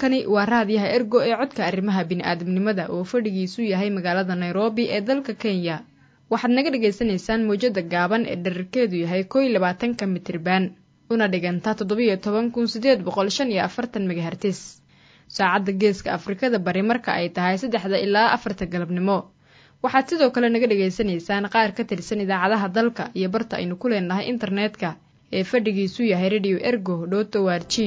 halkani waa raadiyaha ergo ee codka arrimaha bini'aadamnimada oo fadhigiisu yahay magaalada nairobi ee dalka kenya waxaad naga dhagaysanaysaan mawjada gaaban ee dherarkeedu yahay kow iyo labaatanka mitriban una dhiganta toddobiyo toban kun sideed boqol shan iyo afartan megahertis saacadda geeska afrikada bari marka ay tahay saddexda ilaa afarta galabnimo waxaad sidoo kale naga dhagaysanaysaan qaar ka tirsan idaacadaha dalka iyo barta aynu ku leenahay internetka ee fadhigiisu yahay radio ergo dhoto warji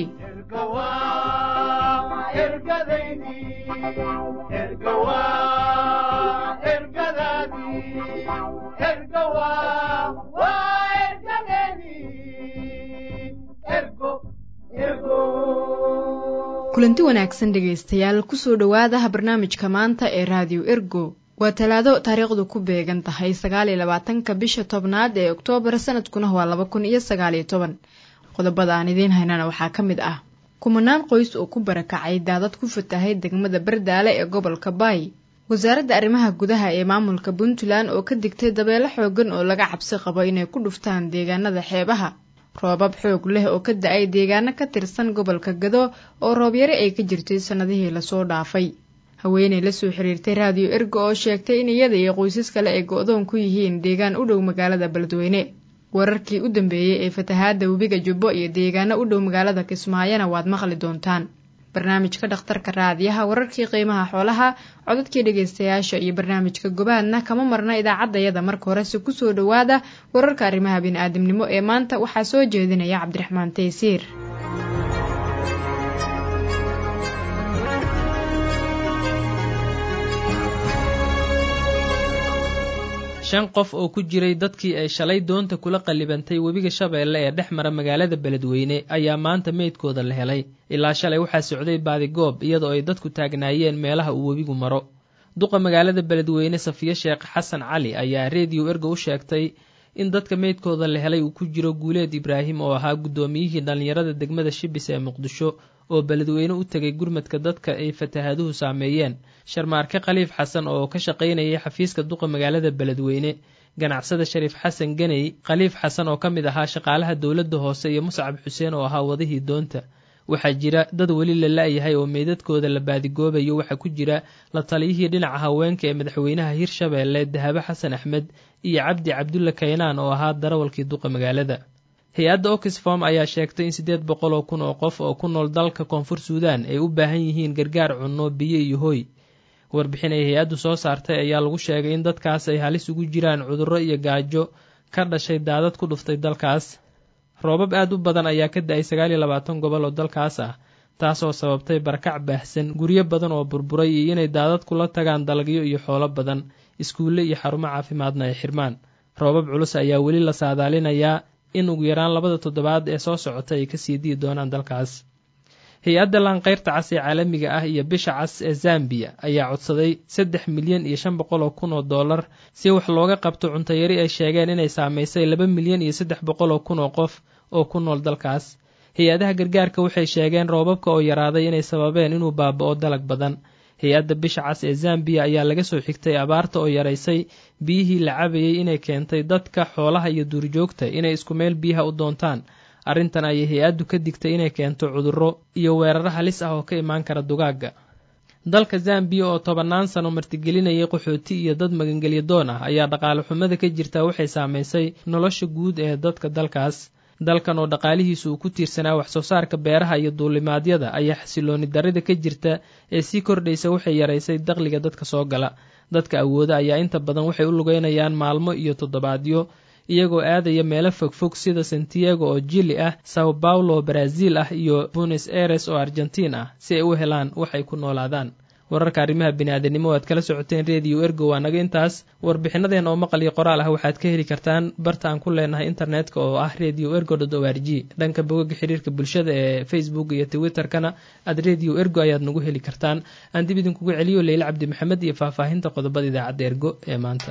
kulanti wanaagsan dhegaystayaal kusoo dhowaadaha barnaamijka maanta ee raadiyo ergo waa talaado taariikhdu ku beegan tahay sagaaliyo labaatanka bisha tobnaad ee oktoobar sanadkuna waa laba kun iyo sagaaliyo toban qodobada aan idiin haynana waxaa ka mid ah kumanaan qoys oo ku barakacay daadad ku fatahay degmada bardaale ee gobolka baay wasaaradda arrimaha gudaha ee maamulka puntland oo ka digtay dabeelo xoogan oo laga cabsi qabo inay ku dhuftaan deegaanada xeebaha roobab xoog leh oo ka da-ay deegaano ka tirsan gobolka gado oo roobyare ay ka jirtay sannadihii lasoo dhaafay haweeney lasoo xiriirtay raadiyo ergo oo sheegtay in iyada iyo qoysas kale ay go-doon ku yihiin deegaan u dhow magaalada beledweyne wararkii u dambeeyey ee fatahaadda webiga jubbo iyo deegaano u dhow magaalada kismaayona waad maqli doontaan barnaamijka dhakhtarka raadiyaha wararkii qiimaha xoolaha codadkii dhegaystayaasha iyo barnaamijka gobaadna kama marna idaacaddayada marka horese kusoo dhowaada wararka arrimaha bini'aadamnimo ee maanta waxaa soo jeedinaya cabdiraxmaan taysiir shan qof oo ku jiray dadkii ay shalay doonta kula qallibantay webiga shabeelle ee dhex mara magaalada beledweyne ayaa maanta meydkooda la helay ilaa shalay waxaa socday baadigoob iyadoo ay dadku taagnaayeen meelaha uu webigu maro duqa magaalada beledweyne safiye sheekh xasan cali ayaa reediyo ergo u sheegtay in dadka meydkooda la helay uu ku jiro guuleed ibraahim oo ahaa guddoomiyihii dhallinyarada degmada shibis ee muqdisho oo beledweyne u tegay gurmadka dadka ay fatahaaduhu saameeyeen sharmaarke khaliif xasan oo ka shaqaynayay xafiiska duqa magaalada beledweyne ganacsada shariif xasan ganey khaliif xasan oo ka mid ahaa shaqaalaha dowladda hoose iyo muscab xuseen oo ahaa wadihii doonta waxaa jira dad weli la la-yahay oo meydadkooda la baadigoobayo waxaa ku jira la taliyihii dhinaca haweenka ee madaxweynaha hirshabeelle dahabo xasan axmed iyo cabdi cabdulla kaynaan oo ahaa darawalkii duqa magaalada hay-adda oxfom ayaa sheegtay in siddeed boqol oo kun oo qof oo ku nool dalka koonfur suudaan ay u baahan yihiin gargaar cunno biyo iyo hoy warbixin ay hay-addu soo saartay ayaa lagu sheegay in dadkaas ay halis ugu jiraan cudurro iyo gaajo ka dhashay daadad ku dhuftay dalkaas roobab aad u badan ayaa ka da-ay sagaal iyo labaatan gobol oo dalkaas ah taasoo sababtay barakac baahsan guryo badan oo burburay iyo inay daadad kula tagaan dalagyo iyo xoolo badan iskuulle iyo xarumo caafimaadna ay xirmaan roobab culus ayaa weli la saadaalinayaa in ugu yaraan labada toddobaad ee soo socota ay kasii dii doonaan dalkaas hay-adda laanqeyrta cas ee caalamiga ah iyo bisha cas ee zambiya ayaa codsaday saddex milyan iyo shan boqol oo kun oo dollar si wax looga qabto cuntayari ay sheegeen inay saamaysay laba milyan iyo saddex boqol oo kun oo qof oo ku nool dalkaas hay-adaha gargaarka waxay sheegeen roobabka oo yaraaday inay sababeen inuu baaba-o dalag badan hay-adda bisha cas ee zambiya ayaa laga soo xigtay abaarta oo yaraysay biyihii la cabayay inay keentay dadka xoolaha iyo duurjoogta inay isku meel biyaha u doontaan arrintan ayay hay-addu ka digtay inay keento cudurro iyo weeraro halis ah oo ka imaan kara dugaagga dalka zambiya oo tobannaan sano martigelinayay qaxooti iyo dad magangelya doon ah ayaa dhaqaale xumada ka jirta waxay saamaysay nolosha guud ee dadka dalkaas dalkan oo dhaqaalihiisu uu ku tiirsanaa wax soo saarka beeraha iyo duulimaadyada ayaa xasilooni darrida ka jirta ee sii kordhaysa waxay yaraysay dakhliga dadka soo gala dadka awooda ayaa inta badan waxay u lugeynayaan maalmo iyo toddobaadyo iyagoo aadaya meelo fogfog sida santiago oo jili ah sao paulo brazil ah iyo buenos aires oo argentiin ah si ay u helaan waxay ku noolaadaan wararka arrimaha biniaadanimo aad kala socoteen rediyo ergo waa naga intaas warbixinadeen oo maqal iyo qoraal ah waxaad ka heli kartaan barta aan ku leenahay internetka oo ah radio ergo dot o r g dhanka bogaga xiriirka bulshada ee facebook iyo twitterkana aad radio ergo ayaad nagu heli kartaan aan dib idinkugu celiyo leyle cabdi maxamed iyo faahfaahinta qodobada idaacadda ergo ee maanta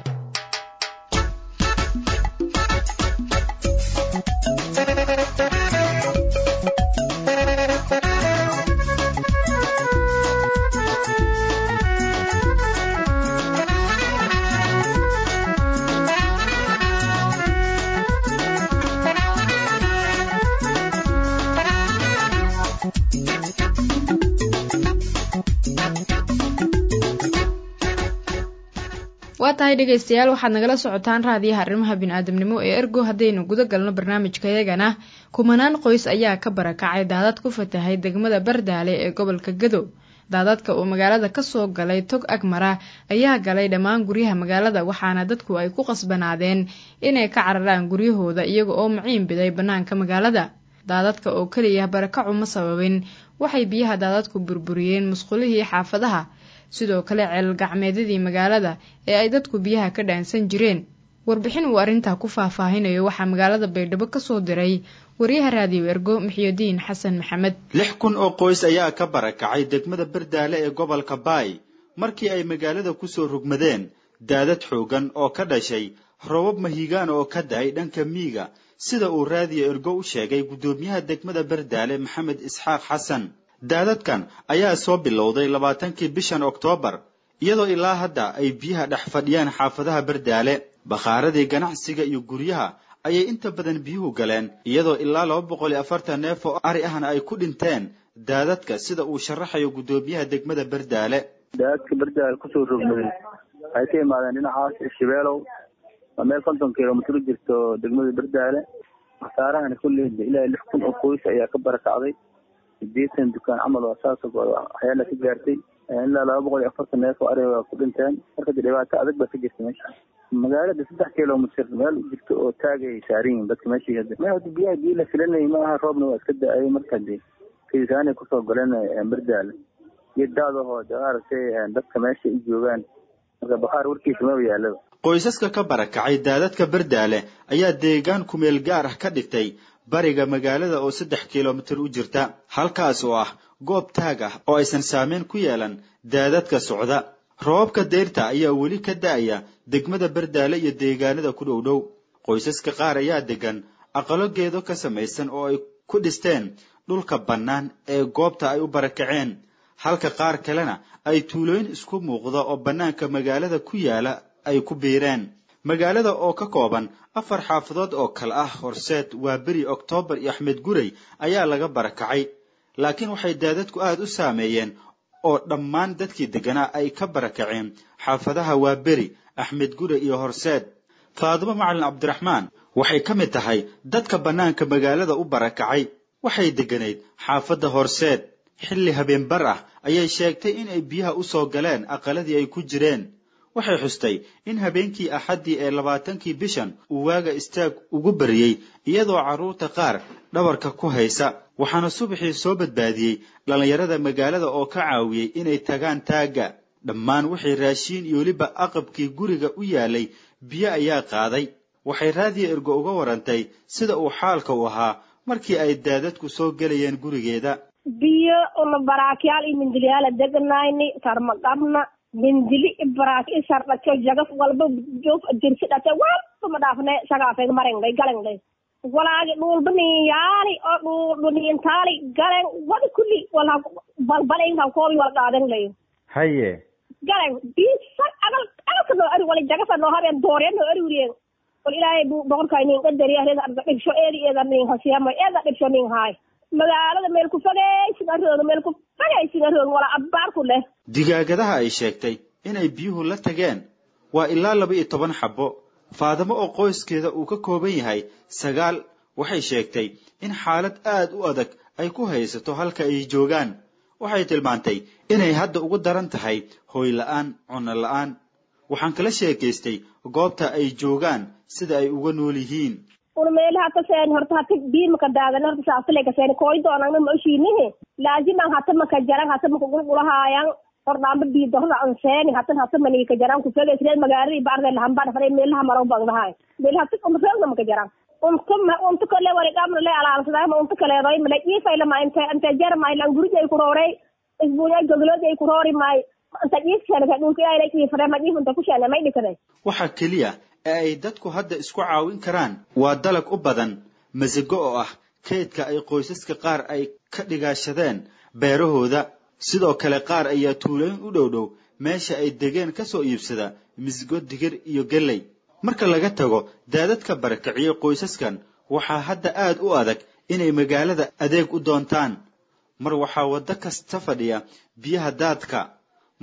waa tahay dhegaystayaal waxaad nagala socotaan raadiyaha arrimaha bini-aadamnimo ee ergo haddaynu guda galno barnaamijkayagana kumanaan qoys ayaa ka barakacay daadad ku fatahay degmada bardaale ee gobolka gado daadadka oo magaalada kasoo galay tog agmara ayaa galay dhammaan guryaha magaalada waxaana dadku ay ku qasbanaadeen inay ka cararaan guryahooda iyaga oo maciin biday bannaanka magaalada daadadka oo keliya barakacu ma sababin waxay biyaha daadadku burburiyeen musqulihii xaafadaha sidoo kale ceel gacmeedyadii magaalada ee ay dadku biyaha ka dhaansan jireen warbixin uu arrintaa ku faahfaahinayo waxaa magaalada baydhabo kasoo diray wariyaha raadiyo ergo muxiyudiin xasan maxamed lix kun oo qoys ayaa ka barakacay degmada bardaale ee gobolka baay markii ay magaalada kusoo rugmadeen daadad xoogan oo ka dhashay robab mahigaan oo ka dahay dhanka miiga sida uu raadiyo ergo u sheegay guddoomiyaha degmada bardaale maxamed isxaaq xasan daadadkan ayaa soo bilowday labaatankii bishan oktoobar iyadoo ilaa hadda ay biyaha dhex fadhiyaan xaafadaha bardaale bakhaaradii ganacsiga iyo guryaha ayay inta badan biyuhu galeen iyadoo ilaa laba boqol iyo afartan neef oo ari ahna ay ku dhinteen daadadka sida uu sharaxayo guddoomiyaha degmada bardaale daadadka bardaale kusoo rogmaday waxay ka imaadeen dhinacaas shabeelow waa meel konton kilomitr u jirto degmada bardaale khasaarahana kulley ilaa lix kun oo qoys ayaa ka barakacday sideetan dukaan camal oo saas waxyaala ka gaartay ilaa laba boqol iyo afartan neef oo ariga ku dhinteen marka de dhibaato adag baa ka jirta meesha magaalada saddex kilomitr meel u jirto oo taagay ay saaran yihin dadka meesha hada biyaha biyo la filanayay maaha roobna waa iska da-ay marka de kaisaanay kusoo galeen bardaale iyo daadahoo de maaragtay dadka meesha ay joogaan marka bakhaar warkiisa maba yaalaba qoysaska ka barakacay daadadka bardaale ayaa deegaan kumeel gaar ah ka dhigtay bariga magaalada oo saddex kilomitir u jirta halkaas oo ah goob taag ah oo aysan saameyn ku yeelan daadadka socda roobabka deyrta ayaa weli ka da-aya degmada bardaale iyo deegaanada ku dhow dhow qoysaska qaar ayaa degan aqalo geedo ka samaysan oo ay ku dhisteen dhulka bannaan ee goobta ay u barakaceen halka qaar kalena ay tuulooyin isku muuqda oo bannaanka magaalada ku yaala ay ku biireen magaalada oo ka kooban afar xaafadood oo kale ah horseed waa beri oktoobar iyo axmed gurey ayaa laga barakacay laakiin waxay daadadku aada u saameeyeen oo dhammaan dadkii degganaa ay ka barakaceen xaafadaha waa beri axmed gurey iyo horseed faadumo macalin cabdiraxmaan waxay ka mid tahay dadka bannaanka magaalada u barakacay waxay degganayd xaafadda horseed xilli habeenbar ah ayay sheegtay in ay biyaha u soo galeen aqaladii ay ku jireen waxay xustay in habeenkii axaddii ee labaatankii bishan uu waaga istaag ugu bariyey iyadoo carruurta qaar dhabarka ku haysa waxaana subaxii soo badbaadiyey dhallinyarada magaalada oo ka caawiyey inay tagaan taagga dhammaan wixii raashiin iyo weliba aqabkii guriga u yaalay biyo ayaa qaaday waxay raadiyo ergo uga warantay sida uu xaalka u ahaa markii ay daadadku soo gelayeen gurigeeda biyo una baraakyaal iyo mindilyaala deganayni tarma qabna mindili ibaraak isardhaco jagaf walba jof dirsi dhate walba ma dhaafne sagaafeg marengday galengday walaagi dhulba niyaali oo dhul dhuniintaali galeng wada kulli wala balbalengha koobi wala dhaadenglayo haye galeng bisar agal agalka noo ari wala jagafa noo habeen doorya noo ari wuriyeen wal ilaahay boqorka nin qadari ahreda arda dhibsho eedi eeda nin hasiyama eeda dhibsho nin haay magaalada meel ku fogeysin arooga meel ku fogeysin arooga wala abbaar ku leh digaagadaha ay sheegtay inay biyuhu la tageen waa ilaa laba iyo toban xabbo faadamo oo qoyskeeda uu ka kooban yahay sagaal waxay sheegtay in xaalad aad u adag ay ku haysato halka ay joogaan waxay tilmaantay inay hadda ugu daran tahay hooy la-aan cunno la-aan waxaan kala sheekaystay goobta ay joogaan sida ay uga nool yihiin una meel hata seen horta hata biimaka daadan horta saasile kaseen koy doonangna ma oshiinihi laaziman hata maka jaran hata maka gulgulahaayan hordhaamba biida horda an seeni hatan hata manika jaran kufege sireed magaaladii baarde lahambana fare meelaha maraw bagdahay meel hata umreegna maka jaran unta unta kale wari dhamna le alaalsadama unta kaleedoy male iifaylama inte inte jarmay langurij ay kuroorey isbuunya goglood ay kuroori maay inta iifseenaka dhulka ilaahay iifare ma iif inta kusheene may dhikade waxaa keliya ee ay dadku hadda isku caawin karaan waa dalag u badan masigo oo ah kaydka ay qoysaska qaar ay ka dhigaashadeen beerahooda sidoo kale qaar ayaa tuulooyin u dhow dhow meesha ay degeen ka soo iibsada misigo digir iyo gelley marka laga tago daadadka barakiciyey qoysaskan waxaa hadda aad u adag inay magaalada adeeg u doontaan mar waxaa waddo kasta fadhiya biyaha daadka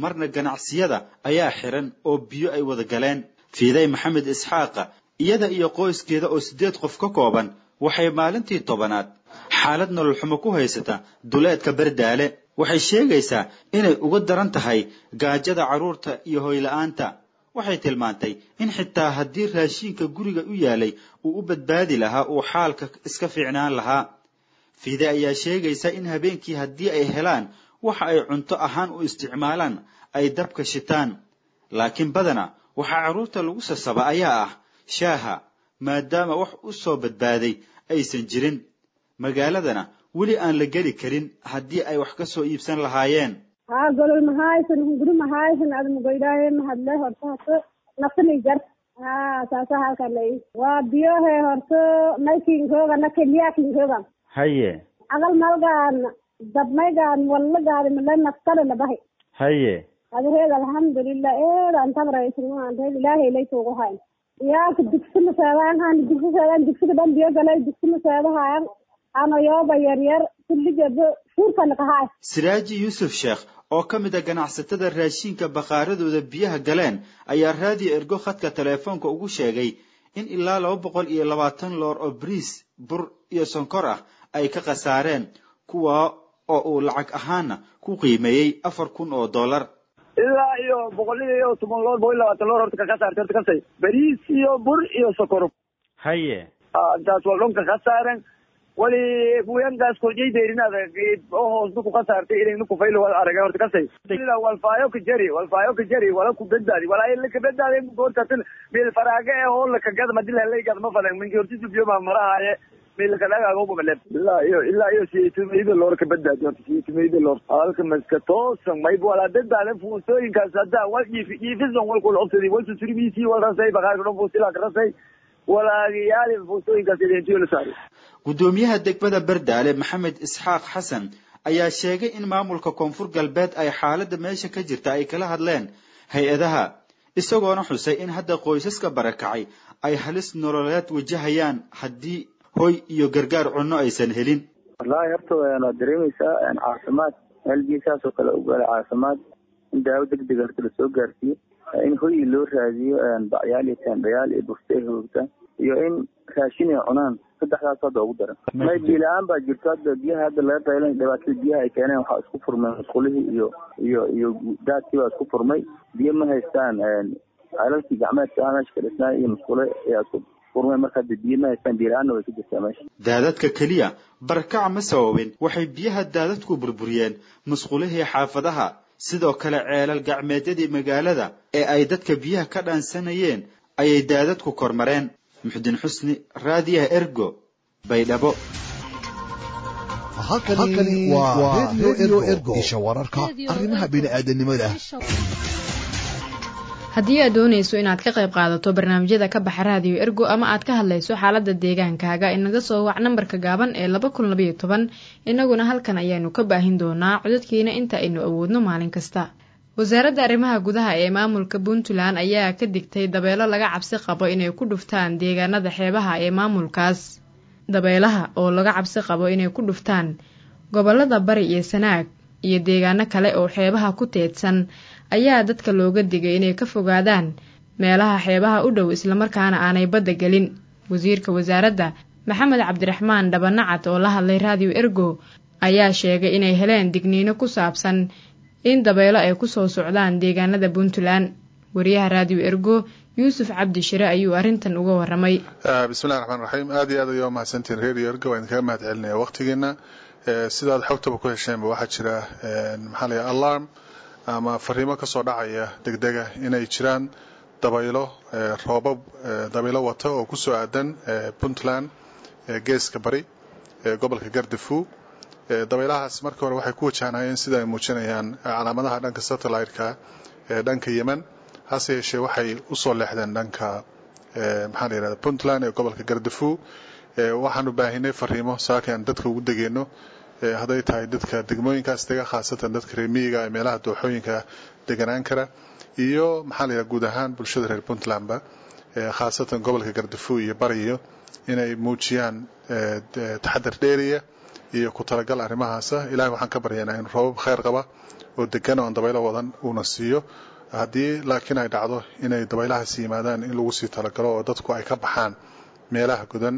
marna ganacsiyada ayaa xiran oo biyo ay wada galeen fiiday maxamed isxaaqa iyada iyo qoyskeeda oo siddeed qof ka kooban waxay maalintii tobanaad xaalad nolol xumo ku haysata duleedka bardaale waxay sheegaysaa inay uga daran tahay gaajada carruurta iyo hoyla'aanta waxay tilmaantay in xitaa haddii raashiinka guriga u yaalay uu u badbaadi lahaa uu xaalka iska fiicnaan lahaa fiide ayaa sheegaysa in habeenkii haddii ay helaan waxa ay cunto ahaan u isticmaalaan ay dabka shitaan laakiin badana waxaa carruurta lagu sasaba ayaa ah shaaha maadaama wax u soo badbaaday aysan jirin magaaladana weli aan la geli karin haddii ay wax ka soo iibsan lahaayeen haa golol mahaysan hunguri mahaysan admugoydaaye mahadle horta horto nafsani jar haa saasa halkanay waa biyohe horto naykinkooga nakeliyakinkooga haye agal malgaan dabmaygaan wallagaadi male naftale labahay haye adareed alxamdulilah eedan tabraysan ilaahay laytuugu hayn yaaka digsi maseedaan han digsi seedaan digsiga dhan biyo galay digsi maseedahayan anoyooba yaryar kulligaba fuurkana kahaay siraaji yuusuf sheekh oo ka mid a ganacsatada raashiinka bakhaaradooda biyaha galeen ayaa raadiyo ergo khadka teleefoonka ugu sheegay in ilaa laba boqol iyo labaatan loor oo bariis bur iyo sonkor ah ay ka khasaareen kuwa oo uu lacag ahaana ku qiimeeyey afar kun oo dollar ilaa iyo boqol iyo toban loor boqol iyo labaatan loor horta kaka saartay horta kasay bariis iyo bur iyo sokor haye intaas waa dhonka ka saaren wali kuyankaas korjay deerinada oo hoos ku ka saartay inay nuku faylo wal aragay horta kasay sida walfaayo ka jari walfaayo ka jari wala ku badbaadi wala ay ka badbaadi horta tin meel faraaga ee oo la ka gad madil halay gad ma falan min horta biyo ma maraaye meel ka dhaga ugu maleb ilaa iyo ilaa iyo siyeetumeyda loor ka badbaadi horta siyeetumeyda loor halka maska toosan may wala dadbaadan fuusooyinkaas hadda wal iifi iifison wal kula obsadi wal susuribiisi wal rasay baqaar dhan fuusila ka rasay walaagayaal fuusooyinkaas idintiyo la saaray guddoomiyaha degmada bardaale maxamed isxaaq xasan ayaa sheegay in maamulka koonfur galbeed ay xaaladda meesha ka jirta ay kala hadleen hay-adaha isagoona xusay in hadda qoysaska barakacay ay halis nololeed wajahayaan haddii hoy iyo gargaar cunno aysan helin wallaahi horta waad dareemaysaa caafimaad meelgiisaas oo kale ugaala caafimaad in daawo degdeg horta lasoo gaarsiiyo in hoyi loo raadiyo bacyaal iyo teendhayaal iyo bufte hoogta iyo in raashin ay cunaan saddexdaas hadda ugu daran may biila-aan baa jirto hadda biyaha hadda laga qaylan dhibaatada biyaha ay keeneen waxaa isku furmay musqulihii iyo iyo iyo daadkii baa isku furmay biyo ma haystaan ceelalkii gacmeedka ah meesha ka dhisnaa iyo musqule ayaa isku furmay marka hadda biyo ma haystaan biila-aanna way ka jirtaa meesha daadadka keliya barakac ma sababin waxay biyaha daadadku burburiyeen musqulihii xaafadaha sidoo kale ceelal gacmeedyadii magaalada ee ay dadka biyaha ka dhaansanayeen ayay daadadku kormareen muxdin xusni raadiyaha ergo baydhabo halkani waa redio ergo isha wararka arrimaha bini'aadanimada haddii aad doonayso inaad ka qayb qaadato barnaamijyada ka baxa raadiyo ergo ama aad ka hadlayso xaaladda deegaankaaga inaga soo wac nambarka gaaban ee laba kun labayo toban innaguna halkan ayaanu ka baahin doonaa codadkiina inta aynu awoodno maalin kasta wasaaradda arrimaha gudaha ee maamulka puntland ayaa ka digtay dabeelo laga cabsi qabo inay ku dhuftaan deegaanada xeebaha ee maamulkaas dabeelaha oo laga cabsi qabo inay ku dhuftaan gobolada bari iyo sanaag iyo deegaano kale oo xeebaha ku teedsan ayaa dadka looga digay inay ka fogaadaan meelaha xeebaha u dhow islamarkaana aanay badda gelin wasiirka wasaaradda maxamed cabdiraxmaan dhabanacad oo la hadlay raadiyo ergo ayaa sheegay inay heleen digniino ku saabsan in dabeelo ay ku soo socdaan deegaanada puntland wariyaha raadiyo ergo yuusuf cabdi shire ayuu arrintan uga waramay bismillahi raxmaan raxiim aada iyo aad ayaa umahadsantiin radio ergo waan idinkaga mahad celinaya waqtigiina sidaad xogtaba ku hesheenba waxaa jira maxaa la alarm ama fariimo kasoo dhacaya degdega inay jiraan dabaylo roobab dabaylo wata oo kusoo aadan puntland geeska bari gobolka gardafu dabaylahaas marka hore waxay ku wajahnayeen sida ay muujinayaan calaamadaha dhanka satellite-ka ee dhanka yemen hase yeeshee waxay usoo leexdeen dhanka maxaa la yirahda puntland ee gobolka gardafu waxaanu baahinay fariimo saaka aan dadka ugu degeyno hadday tahay dadka degmooyinkaas dega khaasatan dadka reemiyiga ee meelaha dooxooyinka deganaan kara iyo maxaa la yidhaha guud ahaan bulshada reer puntlandba khaasatan gobolka gardafu iyo bariyo inay muujiyaan taxadar dheeriya iyo ku talagal arrimahaasa ilahay waxaan ka baryaynaa in roobab khayr qaba oo degan oo aan dabaylo wadan uuna siiyo haddii laakiin ay dhacdo inay dabaylahaas yimaadaan in lagu sii talagalo oo dadku ay ka baxaan meelaha godan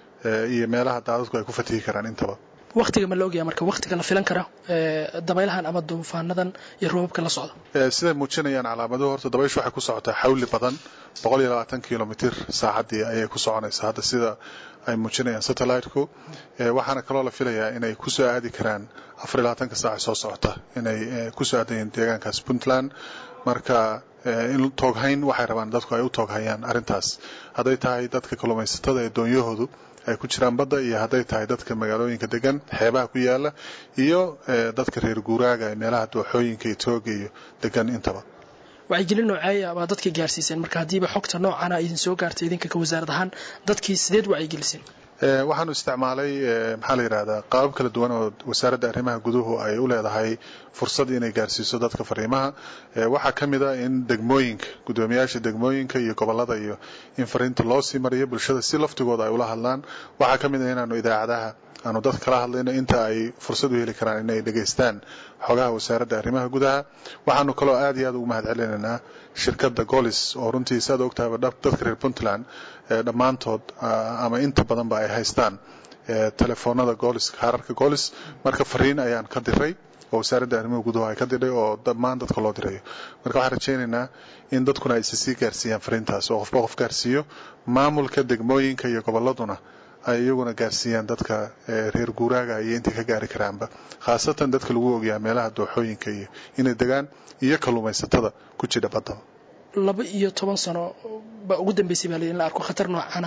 iyo meelaha daadadku ay ku fatihi karaan intaba waktiga ma la ogyaha marka waktiga la filan kara dabaylahan ama duufaanadan iyo roobabka la socda siday muujinayaan calaamaduhu horta dabayshu waxay ku socotaa xawli badan boqol iyo labaatan kilomitr saacaddii ayay ku soconaysaa hadda sida ay muujinayaan satellite-ku waxaana kaloo la filayaa inay kusoo aadi karaan afar iyo labaatanka saaca soo socota inay kusoo aadayiin deegaankaas puntland marka in tooghayn waxay rabaan dadku ay u tooghayaan arrintaas hadday tahay dadka kalluumaysatada ee doonyahoodu ay ku jiraan badda iyo hadday tahay dadka magaalooyinka degan xeebaha ku yaala iyo dadka reer guuraaga ee meelaha dooxooyinka iyo tooga iyo degan intaba wacyigelin nooceeya baa dadkii gaarsiiseen marka haddiiba xogta noocana idin soo gaartay idinka ka wasaarad ahaan dadkii sideed wacyigeliseen waxaanu isticmaalay maxaa la yidhahdaa qaabab kala duwan oo wasaaradda arrimaha guduhu ay u leedahay fursad inay gaarsiiso dadka fariimaha waxaa ka mid a in degmooyinka guddoomiyaasha degmooyinka iyo gobollada iyo in fariinta loo sii mariyo bulshada si laftigooda ay ula hadlaan waxaa ka mid a inaanu idaacadaha aanu dad kala hadlayno inta ay fursad u heli karaan inay dhegaystaan xogaha wasaaradda arrimaha gudaha waxaanu kaloo aad iyo aad ugu mahad celinaynaa shirkadda golis oo runtii saad ogtahayba dadka reer puntland dhammaantood ama inta badanba ay haystaan telefoonada golis kaararka golis marka fariin ayaan ka diray oo wasaaradda arrimaha gudaha ay ka diray oo dhammaan dadka loo dirayo marka waxaan rajaynaynaa in dadkuna ay sisii gaarsiiyaan fariintaas oo qofba qof gaarsiiyo maamulka degmooyinka iyo gobolladuna ay iyaguna gaarsiiyaan dadka reer guuraaga iyo intii ka gaari karaanba khaasatan dadka lagu ogyaha meelaha dooxooyinka iyo inay degaan iyo kalluumaysatada ku jira badda laba iyo toban sano baa ugu dambeysay baa in la arko khatar noocana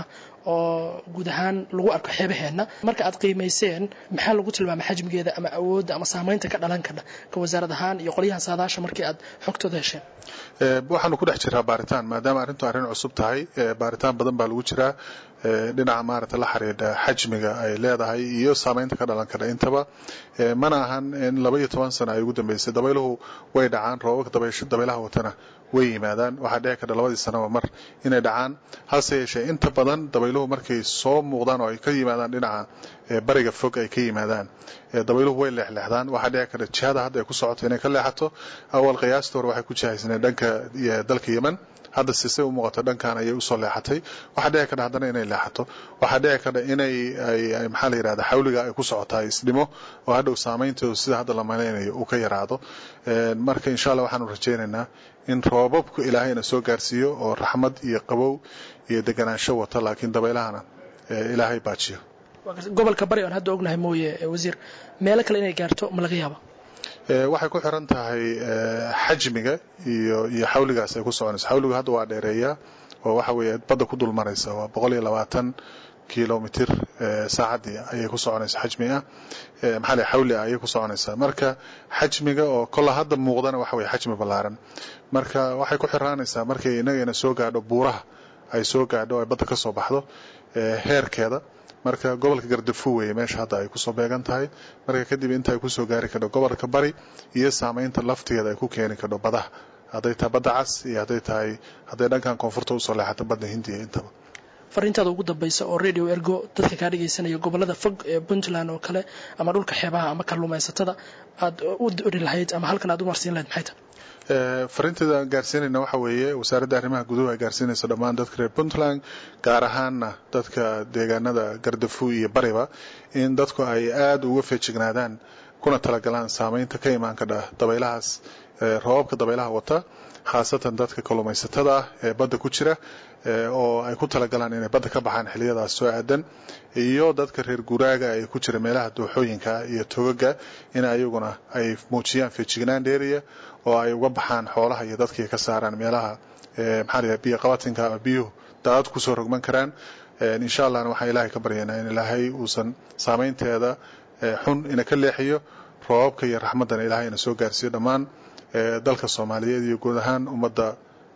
oo guud ahaan lagu arko xeebaheenna marka aad qiimayseen maxaa lagu tilmaamay xajmigeeda ama awoodda ama saamaynta ka dhalan kara ka wasaarad ahaan iyo qolyahan saadaasha markii aad xogtooda hesheen waxaanu ku dhex jiraa baaritaan maadaama arrintu arrin cusub tahay baaritaan badan baa lagu jiraa dhinaca maaragta la xiriidha xajmiga ay leedahay iyo saamaynta ka dhalan kara intaba mana ahan in laba iyo toban sano ay ugu dambeysay dabayluhu way dhacaan roobabka dabaylaha watana way yimaadaan waxaa dhici karta labadii sanoba mar inay dhacaan hase yeeshee inta badan dabayluhu markay soo muuqdaan oo ay ka yimaadaan dhinaca bariga fog ay ka yimaadaan dabayluhu way leexleexdaan waxaa dhici karta jihada hadda ay ku socoto inay ka leexato awal qiyaasta hore waxay ku jihaysneen dhanka dalka yemen hadda sise u muuqato dhankan ayay usoo leexatay waxaa dhici karta haddana inay leexato waxaa dhici karta inay maxaa la yidhahda xawliga ay ku socotaa isdhimo oo hadhow saameyntooda sida hadda la malaynayo uu ka yaraado marka insha allah waxaanu rajaynaynaa in roobabku ilaahayna soo gaarsiiyo oo raxmad iyo qabow iyo deganaansho wata laakiin dabaylahana ilaahay baajiyo gobolka bari oon hadda ognahay mooye wasiir meelo kale inay gaarto ma laga yaaba waxay ku xiran tahay xajmiga iyo iyo xawligaas ay ku soconayso xawligu hadda waa dheereeyaa oo waxa weeye badda ku dul maraysa waa boqol iyo labaatan kilomitr saacaddii ayay ku soconaysa xajmi ah maxaa lay xawli ah ayay ku soconaysaa marka xajmiga oo kolla hadda muuqdana waxa weye xajmi ballaaran marka waxay ku xiraanaysaa markay inagayna soo gaadho buuraha ay soo gaadho ay badda ka soo baxdo heerkeeda marka gobolka gardafu weeye meesha hadda ay kusoo beegan tahay marka kadib inta ay kusoo gaari kardho gobolka bari iyo saamaynta laftigeeda ay ku keeni kardho badaha hadday tahay badda cas iyo hadday tahay hadday dhankan koonfurta usoo leexato badda hindiya intaba fariintaada ugu dambaysa oo radio ergo dadka kaa dhegaysanaya gobolada fog ee puntland oo kale ama dhulka xeebaha ama kalluumaysatada aad u ori lahayd ama halkan aad u marsiin lahayd maxay tahay fariinteeda aan gaarsiinayna waxa weeye wasaaradda arrimaha guduhu ay gaarsiinaysa dhammaan dadka reer puntland gaar ahaanna dadka deegaanada gardafu iyo bariba in dadku ay aada uga feejignaadaan kuna talagalaan saamaynta ka imaan kadha dabaylahaas roobabka dabaylaha wata khaasatan dadka kalluumaysatada ah ee badda ku jira oo ay ku talagalaan inay badda ka baxaan xiliyadaas soo aadan iyo dadka reer guraaga ay ku jira meelaha dooxooyinka iyo togaga in ayaguna ay muujiyaan feejignaan dheeriya oo ay uga baxaan xoolaha iyo dadkii ka saaraan meelaha maxaa la biyo qabatinka ama biyuhu daadad kusoo rogman karaan insha allahna waxaan ilaahay ka baryaynaa in ilaahay uusan saamaynteeda xun ina ka leexiyo roobabka iyo raxmaddana ilaahay ina soo gaarsiiyo dhammaan dalka soomaaliyeed iyo guud ahaan ummadda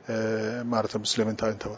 maarata muslimiinta intaba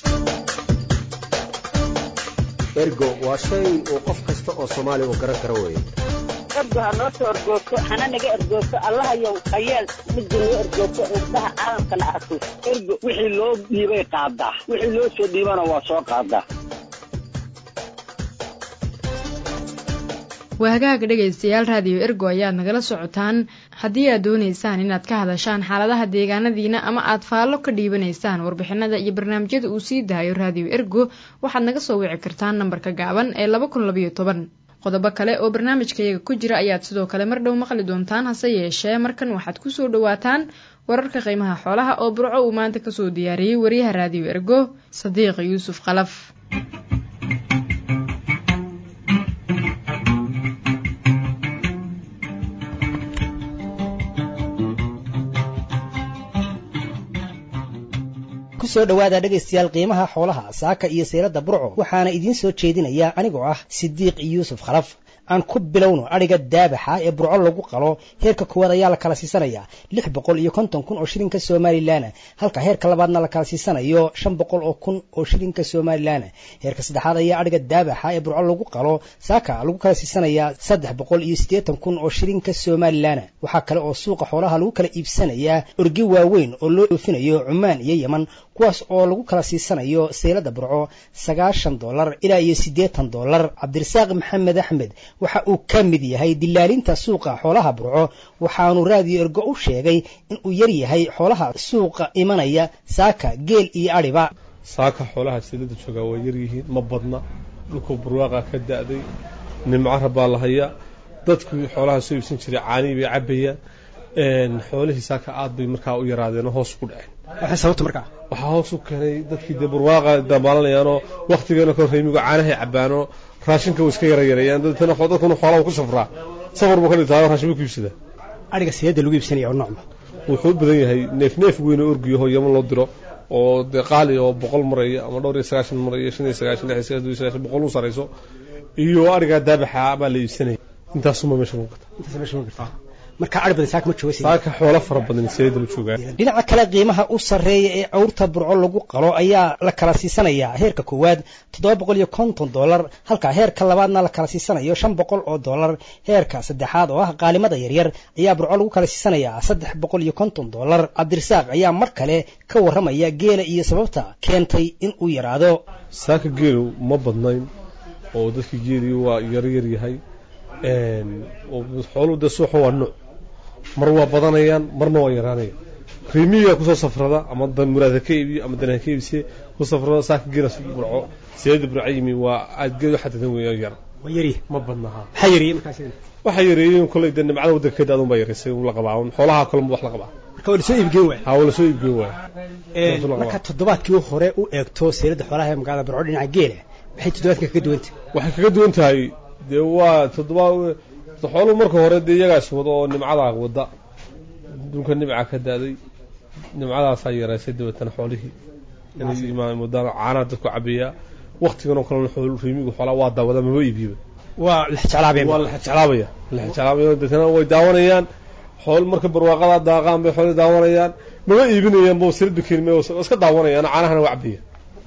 ergo waa shay uu qof kasta oo soomaaliya uu garan karo weeye ergo ha noo soo ergoogto hana naga ergoogto allahayow hayeel midda noo ergoogto indhaha caalamkana arko ergo wixii loo dhiibay qaadaa wixii loo soo dhiibana waa soo qaadaa waa hagaaga dhegaystayaal raadiyo ergo ayaad nagala socotaan haddii aad doonaysaan inaad ka hadashaan xaaladaha deegaanadiina ama aad faallo ka dhiibanaysaan warbixinada iyo barnaamijyada uu sii daayo raadiyo ergo waxaad naga soo wici kartaan nambarka gaaban ee laba kun labayo toban qodobo kale oo barnaamijkayaga ku jira ayaad sidoo kale mar dhow maqli doontaan hase yeeshee markan waxaad kusoo dhawaataan wararka qiimaha xoolaha oo burco uu maanta kasoo diyaariyey wariyaha raadiyo ergo sadiiq yuusuf qalaf kusoo dhowaada dhegaystayaal qiimaha xoolaha saaka iyo seylada burco waxaana idiin soo jeedinaya anigoo ah sidiiq yuusuf khalaf aan ku bilowno adhiga daabaxa ee burco lagu qalo heerka koowaad ayaa la kala siisanayaa lix boqol iyo konton kun oo shilinka somalilan halka heerka labaadna la kala siisanayo shan boqol oo kun oo shilinka somalilan heerka saddexaad ayaa adhiga daabaxa ee burco lagu qalo saaka lagu kala siisanayaa saddex boqol iyo siddeetan kun oo shilinka somalilan waxaa kale oo suuqa xoolaha lagu kala iibsanayaa orgi waaweyn oo loo dhoofinayo cumaan iyo yeman kuwaas oo lagu kala siisanayo seylada burco sagaashan dollar ilaa iyo siddeetan dollar cabdirasaaq maxamed axmed waxa uu ka mid yahay dilaalinta suuqa xoolaha burco waxaanu raadiyo ergo u sheegay inuu yar yahay xoolaha suuqa imanaya saaka geel iyo adhiba saaka xoolaha seylada joogaa waa yaryihiin ma badna dhulkuu burwaaqa ka da'day nimcara baa la hayaa dadkii xoolaha soo iibsan jiray caanii bay cabbayaan xoolihii saaka aad bay markaa u yaraadeen oo hoos ku dhaceen waxay sababta markaa waxaa hoos u keenay dadkii dee burwaaqa dabaalanayaanoo waktigeena ka reemigu caanahay cabbaanoo raashinka way iska yarayareeyaan dadkuna dadkuna xoolaha ku safraa safar buu ka dhigtaa raashin buu ku iibsadaa adhiga seeda lagu iibsanaya oo noocma wuxuu u badan yahay neef neef weyn oo orgiyaho yaman loo diro oo dee qaali oo boqol maraya ama dhowr iyo sagaashan maraya shan iyo sagaashan lix iyo sagaashan iyo sagaashan boqol u sarayso iyo adhigaa daabaxa baa la iibsanaya intaasuma meesha muuqata intaas meesha muuqata marka adhi badan saaka ma jooga saaka xoolo fara badan seeda la joogaa dhinaca kale qiimaha u sarreeya ee cawrta burco lagu qalo ayaa la kala siisanayaa heerka koowaad toddoba boqol iyo konton dollar halka heerka labaadna la kala siisanayo shan boqol oo dollar heerka saddexaad oo ah qaalimada yaryar ayaa burco lagu kala siisanayaa saddex boqol iyo konton dollar cabdirasaaq ayaa mar kale ka warramaya geela iyo sababta keentay in uu yaraado saaka geelu ma badnayn oo dadkii geelii waa yaryar yahay xooluhu dee suuxa waa nuuc mar waa badanayaan marna waa yaraanayaan riimiga kusoo safrada ama dan muraad ha ka iibiyo ama dan ha ka iibsiye ku safrada saaka geela burco seeda burco yimi waa aad geed xadadan weeyaan yar waa yari ma badnaha maxaa yareeyey markaas waxaa yareeyeen kolay dee nimcada waddankeeda adun baa yareysay la qabaa xoolaha kale wax la qabaa marka waa lasoo iibgeen waay ha waa lasoo iibgeen waay marka toddobaadkii hore u eegto seelada xoolaha ee magaalada burco dhinaca geela maxay toddobaadka kaga duwan tahay waxay kaga duwan tahay dee waa toddobaad xooluhu marka hore dee iyagaas wada oo nimcadaa wada dhulka nimca ka da'day nimcadaasaa yaraysay dabeetana xoolihii inay mudaan caanaha dadku cabeeyaa waktigan oo kalena xool riimigu xoolaa waa daawada maba iibiba waa lexjeclaabeen waa lexjeclaabaya lexjeclaabaya dabeetana way daawanayaan xool marka barwaaqada daaqaan bay xoolii daawanayaan maba iibinayaan bo siradu keenime iska daawanayaan caanahana waa cabaya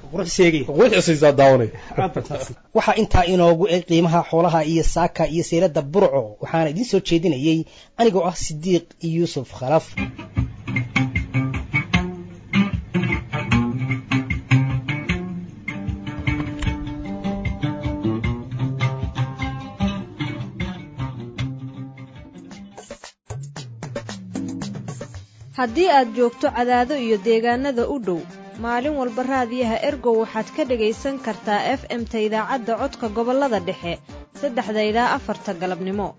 waxaa intaa inoogu eg qiimaha xoolaha iyo saaka iyo seylada burco waxaana idiin soo jeedinayey anigoo ah sidiiq yuusuf khalaf haddii aad joogto cadaado iyo deegaanada u dhow maalin walba raadiyaha ergow waxaad ka dhagaysan kartaa f m-ta idaacadda codka gobollada dhexe saddexda ilaa afarta galabnimo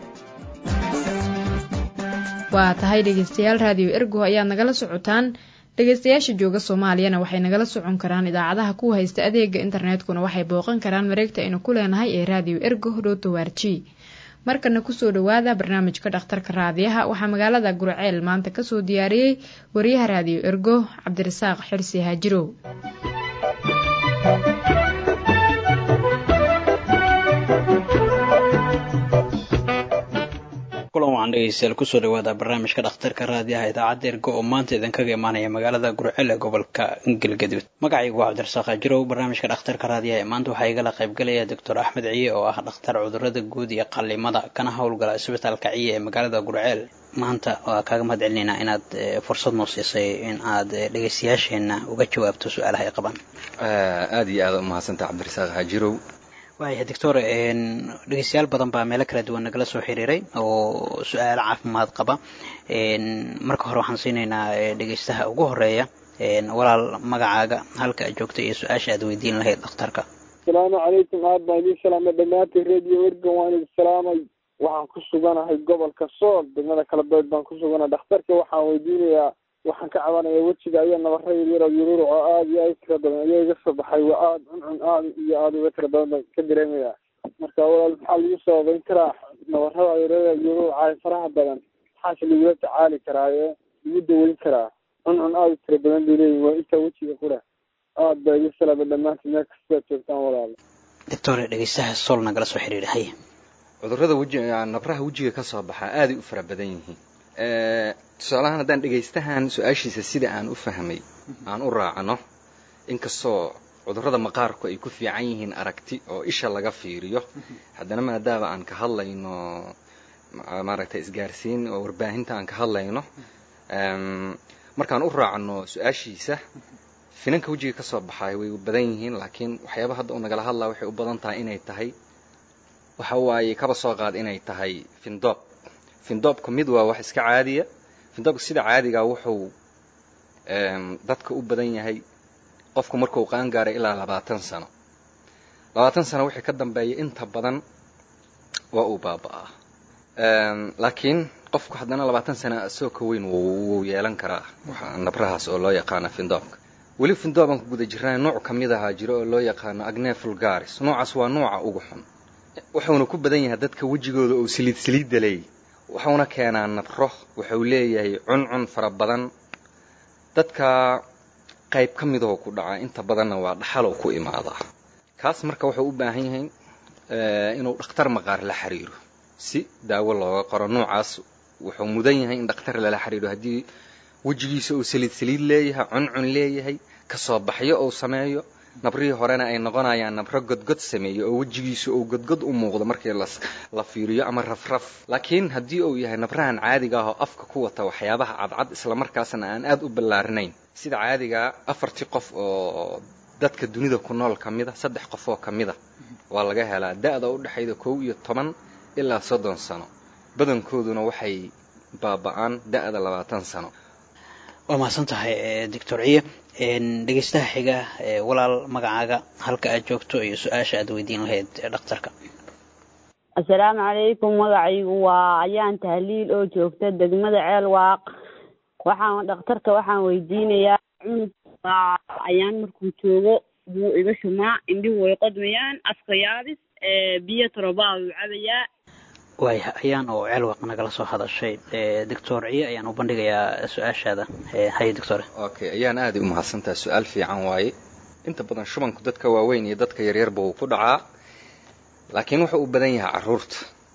waa tahay dhegaystayaal raadiyo ergo ayaad nagala socotaan dhegaystayaasha jooga soomaaliyana waxay nagala socon karaan idaacadaha kuwa haysta adeega internetkuna waxay booqan karaan mareegta aynu ku leenahay ee raadiyo ergo dhotowarji markana kusoo dhowaada barnaamijka dhakhtarka raadiyaha waxaa magaalada gurceel maanta kasoo diyaariyey wariyaha raadiyo ergo cabdirasaaq xirsi haajirow kulan waxaan dhegeystayaal kusoo dhawaada barnaamijka dhakhtarka raadiyaha idaacadda ergo oo maanta idinkaga imaanaya magaalada gurceel ee gobolka galgaduud magacaygu waa cabdirasaaq haajirow barnaamijka dhakhtarka raadiyaha ee maanta waxaa igala qaybgalaya doctor axmed ciye oo ah dhakhtar cudurada guud iyo qalimada kana howlgala isbitaalka ciye ee magaalada gurceel maanta waa kaaga mahad celinaynaa inaad fursad noo siisay in aad dhegeystayaasheenna uga jawaabto su-aalaha ay qabaan aada iyo aada umahadsantaha cabdirasaaq haajirow waaya doctor dhegeystayaal badan baa meelo kala duwan nagala soo xiriiray oo su-aalo caafimaad qaba marka hore waxaan siinaynaa dhegeystaha ugu horeeya walaal magacaaga halka aad joogta iyo su-aasha aad weydiin lahayd dhakhtarka asalaamu calaykum aad baan idiin salaamay dhammaantiin radio ergan waan idin salaamay waxaan ku suganahay gobolka sool degmada kalabeed baan ku suganahay dhakhtarka waxaan weydiinayaa waxaan ka cabanayaa wejiga ayaa nabara yaryar oo yururuc oo aada iyo aada tira badan ayaa iga soo baxay waa aada cuncun aada iyo aada uga tira badan baan ka dareemayaa marka walaal maxaa lagu sababayn karaa nabarada yaryar yururuca faraha badan maxaase lagula tacaali karaa ee lagu daweyn karaa cuncun aada u tira badan bay leeyihin waa intaa wejiga qura aada baa iga salaamay dhammaantiin meel kastaad joogtaan walaal doctor dhegeystaha sool nagala soo xiriiray haye cudurrada weji nabraha wejiga ka soo baxaa aaday u fara badan yihiin tusaalahaan haddaan dhegaystahan su-aashiisa sida aan u fahmay aan u raacno inkastoo cudurrada maqaarku ay ku fiican yihiin aragti oo isha laga fiiriyo haddana maadaama aan ka hadlayno maaragtay isgaarsiin oo warbaahinta aan ka hadlayno markaan u raacno su-aashiisa finanka wejiga ka soo baxaay way badan yihiin laakiin waxyaaba hadda uu nagala hadlaa waxay u badan tahay inay tahay waxa waaye kaba soo qaad inay tahay findoob findoobka mid waa wax iska caadiya findoobka sida caadigaa wuxuu dadka u badan yahay qofku markuu qaan gaaray ilaa labaatan sano labaatan sano wixii ka dambeeya inta badan waa uu baaba'aa laakiin qofku haddana labaatan sana asoo ka weyn wuu yeelan karaa nabrahaas oo loo yaqaano findoobka weli findooban ku guda jirnaa nooc ka mid ahaa jiro oo loo yaqaano agne fulgaris noocaas waa nooca ugu xun wuxuuna ku badan yahay dadka wejigooda uu saliid saliidda leeyahy wuxuuna keenaa nabro wuxuu leeyahay cuncun fara badan dadka qayb ka midahoo ku dhacaa inta badanna waa dhaxalow ku imaadaa kaas marka wuxuu u baahan yahay inuu dhakhtar maqaar la xiriiro si daawo looga qoro noocaas wuxuu mudan yahay in dhakhtar lala xiriiro haddii wejigiisa uu saliid saliid leeyahay cuncun leeyahay kasoo baxyo uu sameeyo nabrihii horena ay noqonayaan nabro godgod sameeya oo wejigiisa uu godgod u muuqdo markii la fiiriyo ama rafraf laakiin haddii uu yahay nabrahan caadiga ah oo afka ku wata waxyaabaha cadcad islamarkaasna aan aad u ballaarinayn sida caadigaa afartii qof oo dadka dunida ku nool ka mida saddex qof oo ka mida waa laga helaa da-da u dhexayda kow iyo toban ilaa soddon sano badankooduna waxay baaba'aan da-da labaatan sano waa mahadsan tahay doctor ciye dhegeystaha xiga walaal magacaaga halka aad joogto iyo su-aasha aad weydiin lahayd dhakhtarka assalaamu calaykum magacaygu waa ayaan tahliil oo joogta degmada ceel waaq waxaan dhakhtarka waxaan weydiinayaa cunug ayaan markuu joogo wuu iga shumaa indhihu way qodmayaan afka yaabis biyo torobaa wuu cabayaa waaya ayaan oo ceelwaq nagala soo hadashay doctor ciye ayaan u bandhigayaa su-aashaada haye doctor okay ayaan aaday u mahadsantaha su-aal fiican waaye inta badan shubanku dadka waaweyn iyo dadka yaryarba uu ku dhacaa laakiin wuxuu u badan yahay caruurta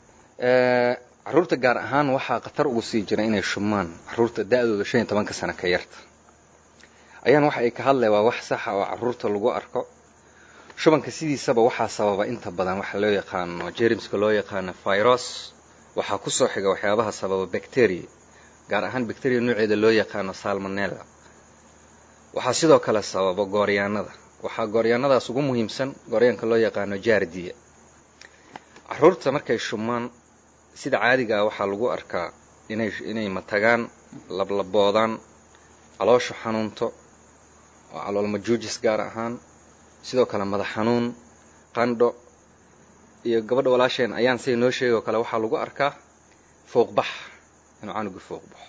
caruurta gaar ahaan waxaa khatar ugu sii jira inay shumaan caruurta da-dooda shan iyo tobanka sano ka yarta ayaan waxa ay ka hadlay waa wax saxa oo caruurta lagu arko shubanka sidiisaba waxaa sababa inta badan waxa loo yaqaano jermska loo yaqaano virus waxaa kusoo xiga waxyaabaha sababa bacteria gaar ahaan bacteria nooceeda loo yaqaano salmonella waxaa sidoo kale sababa gooryaanada waxaa gooryaanadaas ugu muhiimsan gooryaanka loo yaqaano jaardiya caruurta markay shumaan sida caadigaa waxaa lagu arkaa inay inay matagaan lablaboodaan caloosha xanuunto oo calool majuujis gaar ahaan sidoo kale madax xanuun qandho iyo gabadha walaasheen ayaan say noo sheegay oo kale waxaa lagu arkaa fouqbax inuu canuga fouq baxo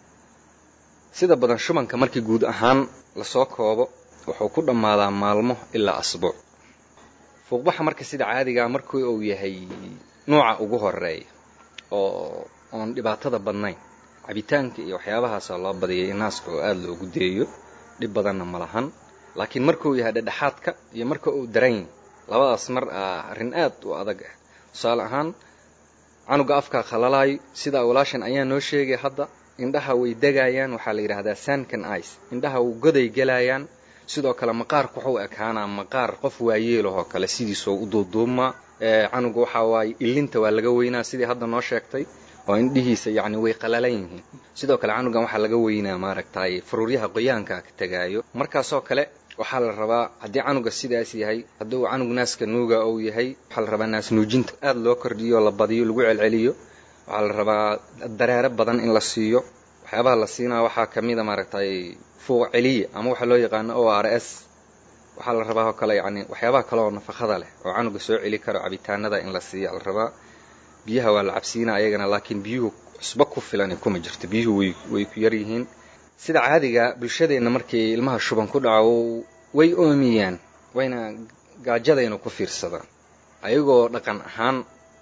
sida badan shubanka markii guud ahaan lasoo koobo wuxuu ku dhammaadaa maalmo ilaa asbuuc fouqbaxa marka sida caadigaa markii uu yahay nuuca ugu horeeya oo oon dhibaatada badnayn cabitaanka iyo waxyaabahaasa loo badiyay inaaska oo aada loogu deeyo dhib badanna ma lahan laakiin markuu yahay dhedhexaadka iyo marka uu darayn labadaas mar ah arrin aad u adag ah tusaale ahaan canuga afkaa khalalaayo sidaa walaashan ayaa noo sheegay hadda indhaha way degayaan waxaa la yidhaahdaa sankan ice indhaha uu goday gelayaan sidoo kale maqaarku wuxuu ekaanaa maqaar qof waayeelahoo kale sidiisoo u duuduubmaa canuga waxaa waaye ilinta waa laga weynaa sidii hadda noo sheegtay oo indhihiisa yacni way qalalan yihiin sidoo kale canugan waxaa laga weynaa maaragtay faruuryaha qoyaanka ka tegaayo markaasoo kale waxaa la rabaa haddii canuga sidaas yahay hadduu canug naaska nuuga uu yahay waxaa la rabaa naas nuujinta aada loo kordhiyo la badiyo lagu celceliyo waxaa la rabaa dareere badan in la siiyo waxyaabaha la siinaa waxaa ka mida maaragtay fuuq celiya ama waxa loo yaqaano o r s waxaa la rabaa oo kale yacni waxyaabaha kale oo nafaqada leh oo canuga soo celi karo cabitaanada in la siiya la rabaa biyaha waa la cabsiina ayagana laakiin biyuhu cusbo ku filan kuma jirto biyuhu way way ku yar yihiin sida caadiga bulshadeenna markii ilmaha shuban ku dhaco way oomiyaan wayna gaajadayna ku fiirsadaan ayagoo dhaqan ahaan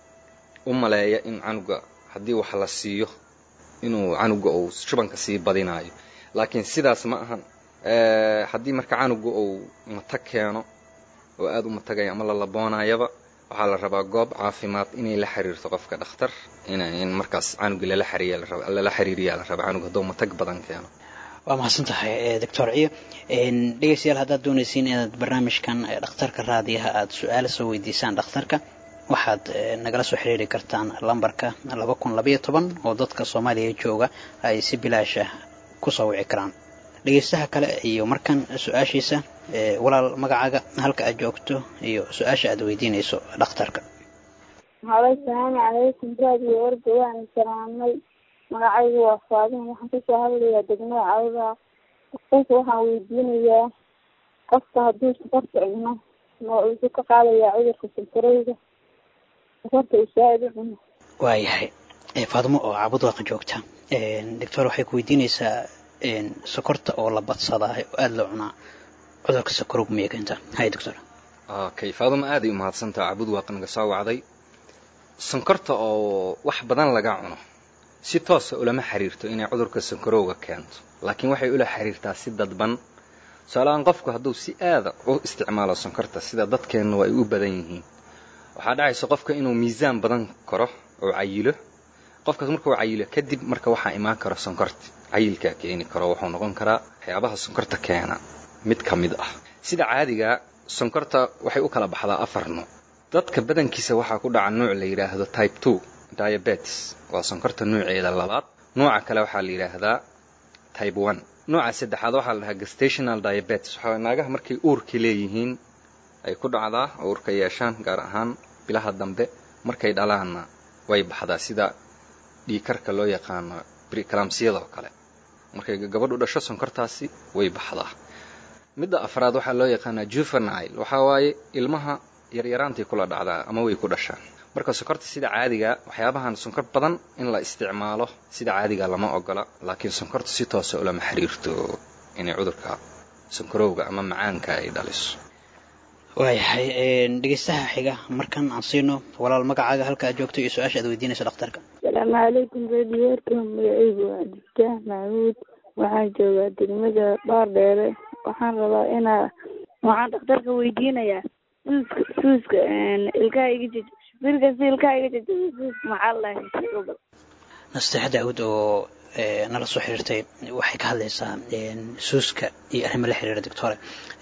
u maleeya in canuga haddii wax la siiyo inuu canuga uu shubanka sii badinaayo laakiin sidaas ma ahan haddii marka canuga uu matag keeno oo aada u matagaya ama la laboonayaba waxaa la rabaa goob caafimaad inay la xiriirto qofka dhakhtar in markaas canuga lala xiriirlala xiriiriyaa la rabaa canug hadduu matag badan keeno waa mahadsan tahay doctor ciyo dhegeystayaal haddaad doonaysiin inaad barnaamijkan dhakhtarka raadiyaha aada su-aala soo weydiisaan dhakhtarka waxaad nagala soo xiriiri kartaan lambarka laba kun labaiyo toban oo dadka soomaaliya jooga ay si bilaasha kusoo wici karaan dhegeystaha kale iyo markan su-aashiisa walaal magacaaga halka aad joogto iyo su-aasha aad weydiinayso dhakhtarka halo asalaamu calaykum raadiyo warga waana salaamay magacaygu waa faadin waxaan kasoo hadlayaa degmada cawdaa dhakhtarka waxaan weydiinayaa qofka hadduu sokorta cuno ma uusu ka qaadayaa cudurka sankarowga sokorta uu saa-id u cuno waayahay faadimo oo cabudwaaqa joogta doctor waxay ku weydiinaysaa sokorta oo la badsadaa oo aada loo cunaa cudurka sokorowga miyay keentaa hay doctor okay faadimo aaday u mahadsantaha cabudwaaq naga soo wacday sonkorta oo wax badan laga cuno si toosa ulama xiriirto inay cudurka sankarowga keento laakiin waxay ula xiriirtaa si dadban tusaalahaan qofku hadduu si aada u isticmaalo sonkorta sida dadkeennu ay u badan yihiin waxaa dhacaysa qofka inuu miisaan badan karo oo cayilo qofkaas markuu cayilo kadib marka waxaa imaan karo sonkorta cayilkaa keeni karo wuxuu noqon karaa waxyaabaha sonkorta keena mid ka mid ah sida caadiga sonkorta waxay u kala baxdaa afar nuuc dadka badankiisa waxaa ku dhaca nuuc la yidhaahdo type two diabetes waa sonkorta nuuceeda labaad nuuca kale waxaa la yidhaahdaa type one nuuca saddexaad waxaa la dhahaa gestational diabetes waxaa naagaha markay uurka leeyihiin ay ku dhacdaa oo uurka yeeshaan gaar ahaan bilaha dambe markay dhalaanna way baxdaa sida dhiikarka loo yaqaano briclamsiyada oo kale markay gabadhu dhasho sonkortaasi way baxdaa midda afraad waxaa loo yaqaanaa juvenile waxaa waaye ilmaha yaryaraantay kula dhacdaa ama way ku dhashaan marka sonkorta sida caadiga waxyaabahan sonkor badan in la isticmaalo sida caadiga lama ogola laakiin sonkorta si toosa ulama xiriirto inay cudurka sonkorowga ama macaanka ay dhaliso waayahay dhegeystaha xiga markan aan siino walaal magacaaga halka aad joogto iyo su-aasha aad weydiinayso dhakhtarka asalaamu calaykum radioerka magacaygu waa abdiftaax maxamuud waxaan joogaa degmada baardheere waxaan rabaa inaa waxaan dhakhtarka weydiinayaa suuska suuska ilkaha iga jaj birkasta ilkaha iga jaj suuska maxaa lahay nasteexa daawud oo nala soo xiriirtay waxay ka hadlaysaa suuska iyo arrimo la xiriira doctore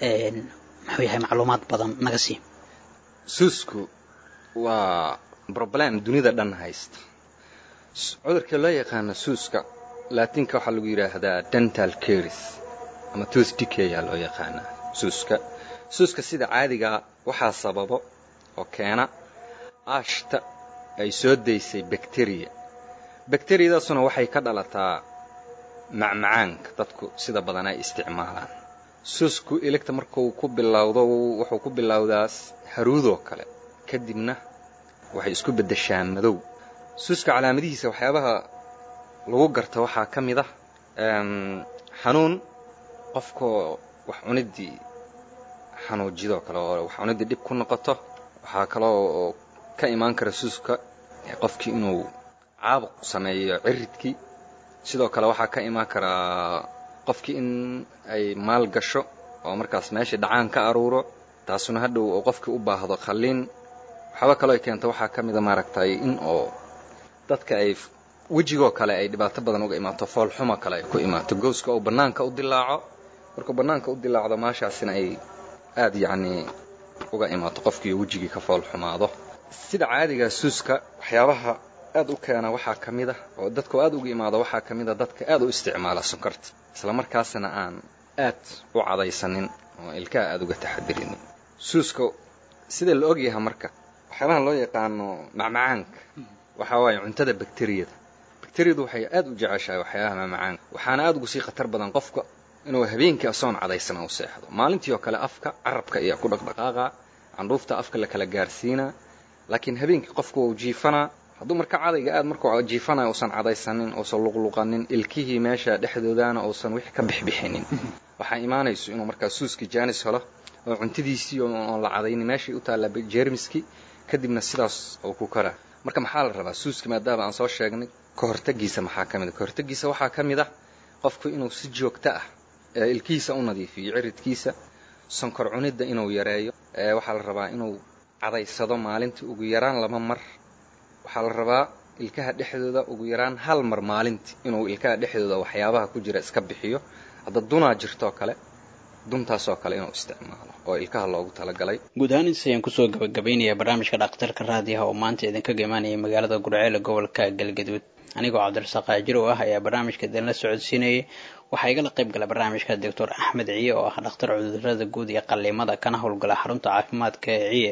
muxuu yahay macluumaad badan naga sii suusku waa problem dunida dhan haysta cudurka loo yaqaano suuska laatinka waxaa lagu yidhaahdaa dental caris ama tooth decay aa loo yaqaanaa suuska suuska sida caadigaa waxaa sababo oo keena aashta ay soo daysay bakteriya bakteriyadaasuna waxay ka dhalataa macmacaanka dadku sida badan ay isticmaalaan suusku iligta markuu ku bilowdo wuxuu ku bilowdaas haruudoo kale kadibna waxay isku beddeshaan madow suuska calaamadihiisa waxyaabaha lagu garta waxaa ka mid ah xanuun qofkoo wax cuniddii xanuujidoo kale oo wax cuniddii dhib ku noqoto waxaa kaloo ka imaan kara suuska qofkii inuu caabuq sameeyo ciridkii sidoo kale waxaa ka imaan karaa qofkii in ay maal gasho oo markaas meeshii dhacaan ka aruuro taasuna hadhow oo qofkii u baahdo qalliin waxaaba kaloo ay keento waxaa ka mida maaragtay in oo dadka ay wejigoo kale ay dhibaato badan uga imaato foolxumo kale ay ku imaato gowska oo bannaanka u dilaaco markuu bannaanka u dilaacdo maashaasina ay aad yacnii uga imaato qofkii wejigii ka foolxumaado sida caadiga suuska waxyaabaha aad u keena waxaa ka mid ah oo dadku aad uga imaado waxaa ka mid a dadka aad u isticmaala sonkorta isla markaasna aan aad u cadaysanin oo ilkaha aada uga taxadirinin suuska sida la ogyahay marka waxyaabaha loo yaqaano macmacaanka waxaa waaye cuntada bakteriyada bakteriyadu waxay aad u jeceshahay waxyaabaha macmacaanka waxaana aad ugu sii khatar badan qofka inuu habeenkii asoon cadaysana u seexdo maalintii oo kale afka carabka ayaa ku dhaqdhaqaaqa candhuufta afka la kala gaarsiinaa laakiin habeenkii qofku wau jiifanaa hadduu marka cadayga aad markuu jiifanayo uusan cadaysanin uusan luqluqanin ilkihii meesha dhexdoodana uusan wixii ka bixbixinin waxaa imaanayso inuu markaa suuskii jaanis helo oo cuntadiisii oon la cadaynin meeshii u taalla jeermiskii kadibna sidaas uu ku karaa marka maxaa la rabaa suuski maadaama aan soo sheegnay ka hortagiisa maxaa ka mid a ka hortagiisa waxaa ka mid ah qofku inuu si joogto ah ilkihiisa u nadiifiyo ciridkiisa sonkor cunidda inuu yareeyo waxaa la rabaa inuu cadaysado maalintii ugu yaraan laba mar waxaa la rabaa ilkaha dhexdooda ugu yaraan hal mar maalintii inuu ilkaha dhexdooda waxyaabaha ku jira iska bixiyo hadda dunaa jirtoo kale duntaasoo kale inuu isticmaalo oo ilkaha loogu talagalay guud ahaan intaas ayaan kusoo gabagabaynayaa barnaamijka dhakhtarka raadiyaha oo maanta idinkaga imaanaya magaalada gurceele gobolka galgaduud anigoo cabdirasaaq aajiro oo ah ayaa barnaamijka idinla socodsiinayay waxaa igala qayb gala barnaamijka doctor axmed ciye oo ah dhakhtar cudurada guud iyo qalliimada kana howlgala xarunta caafimaadka ee ciye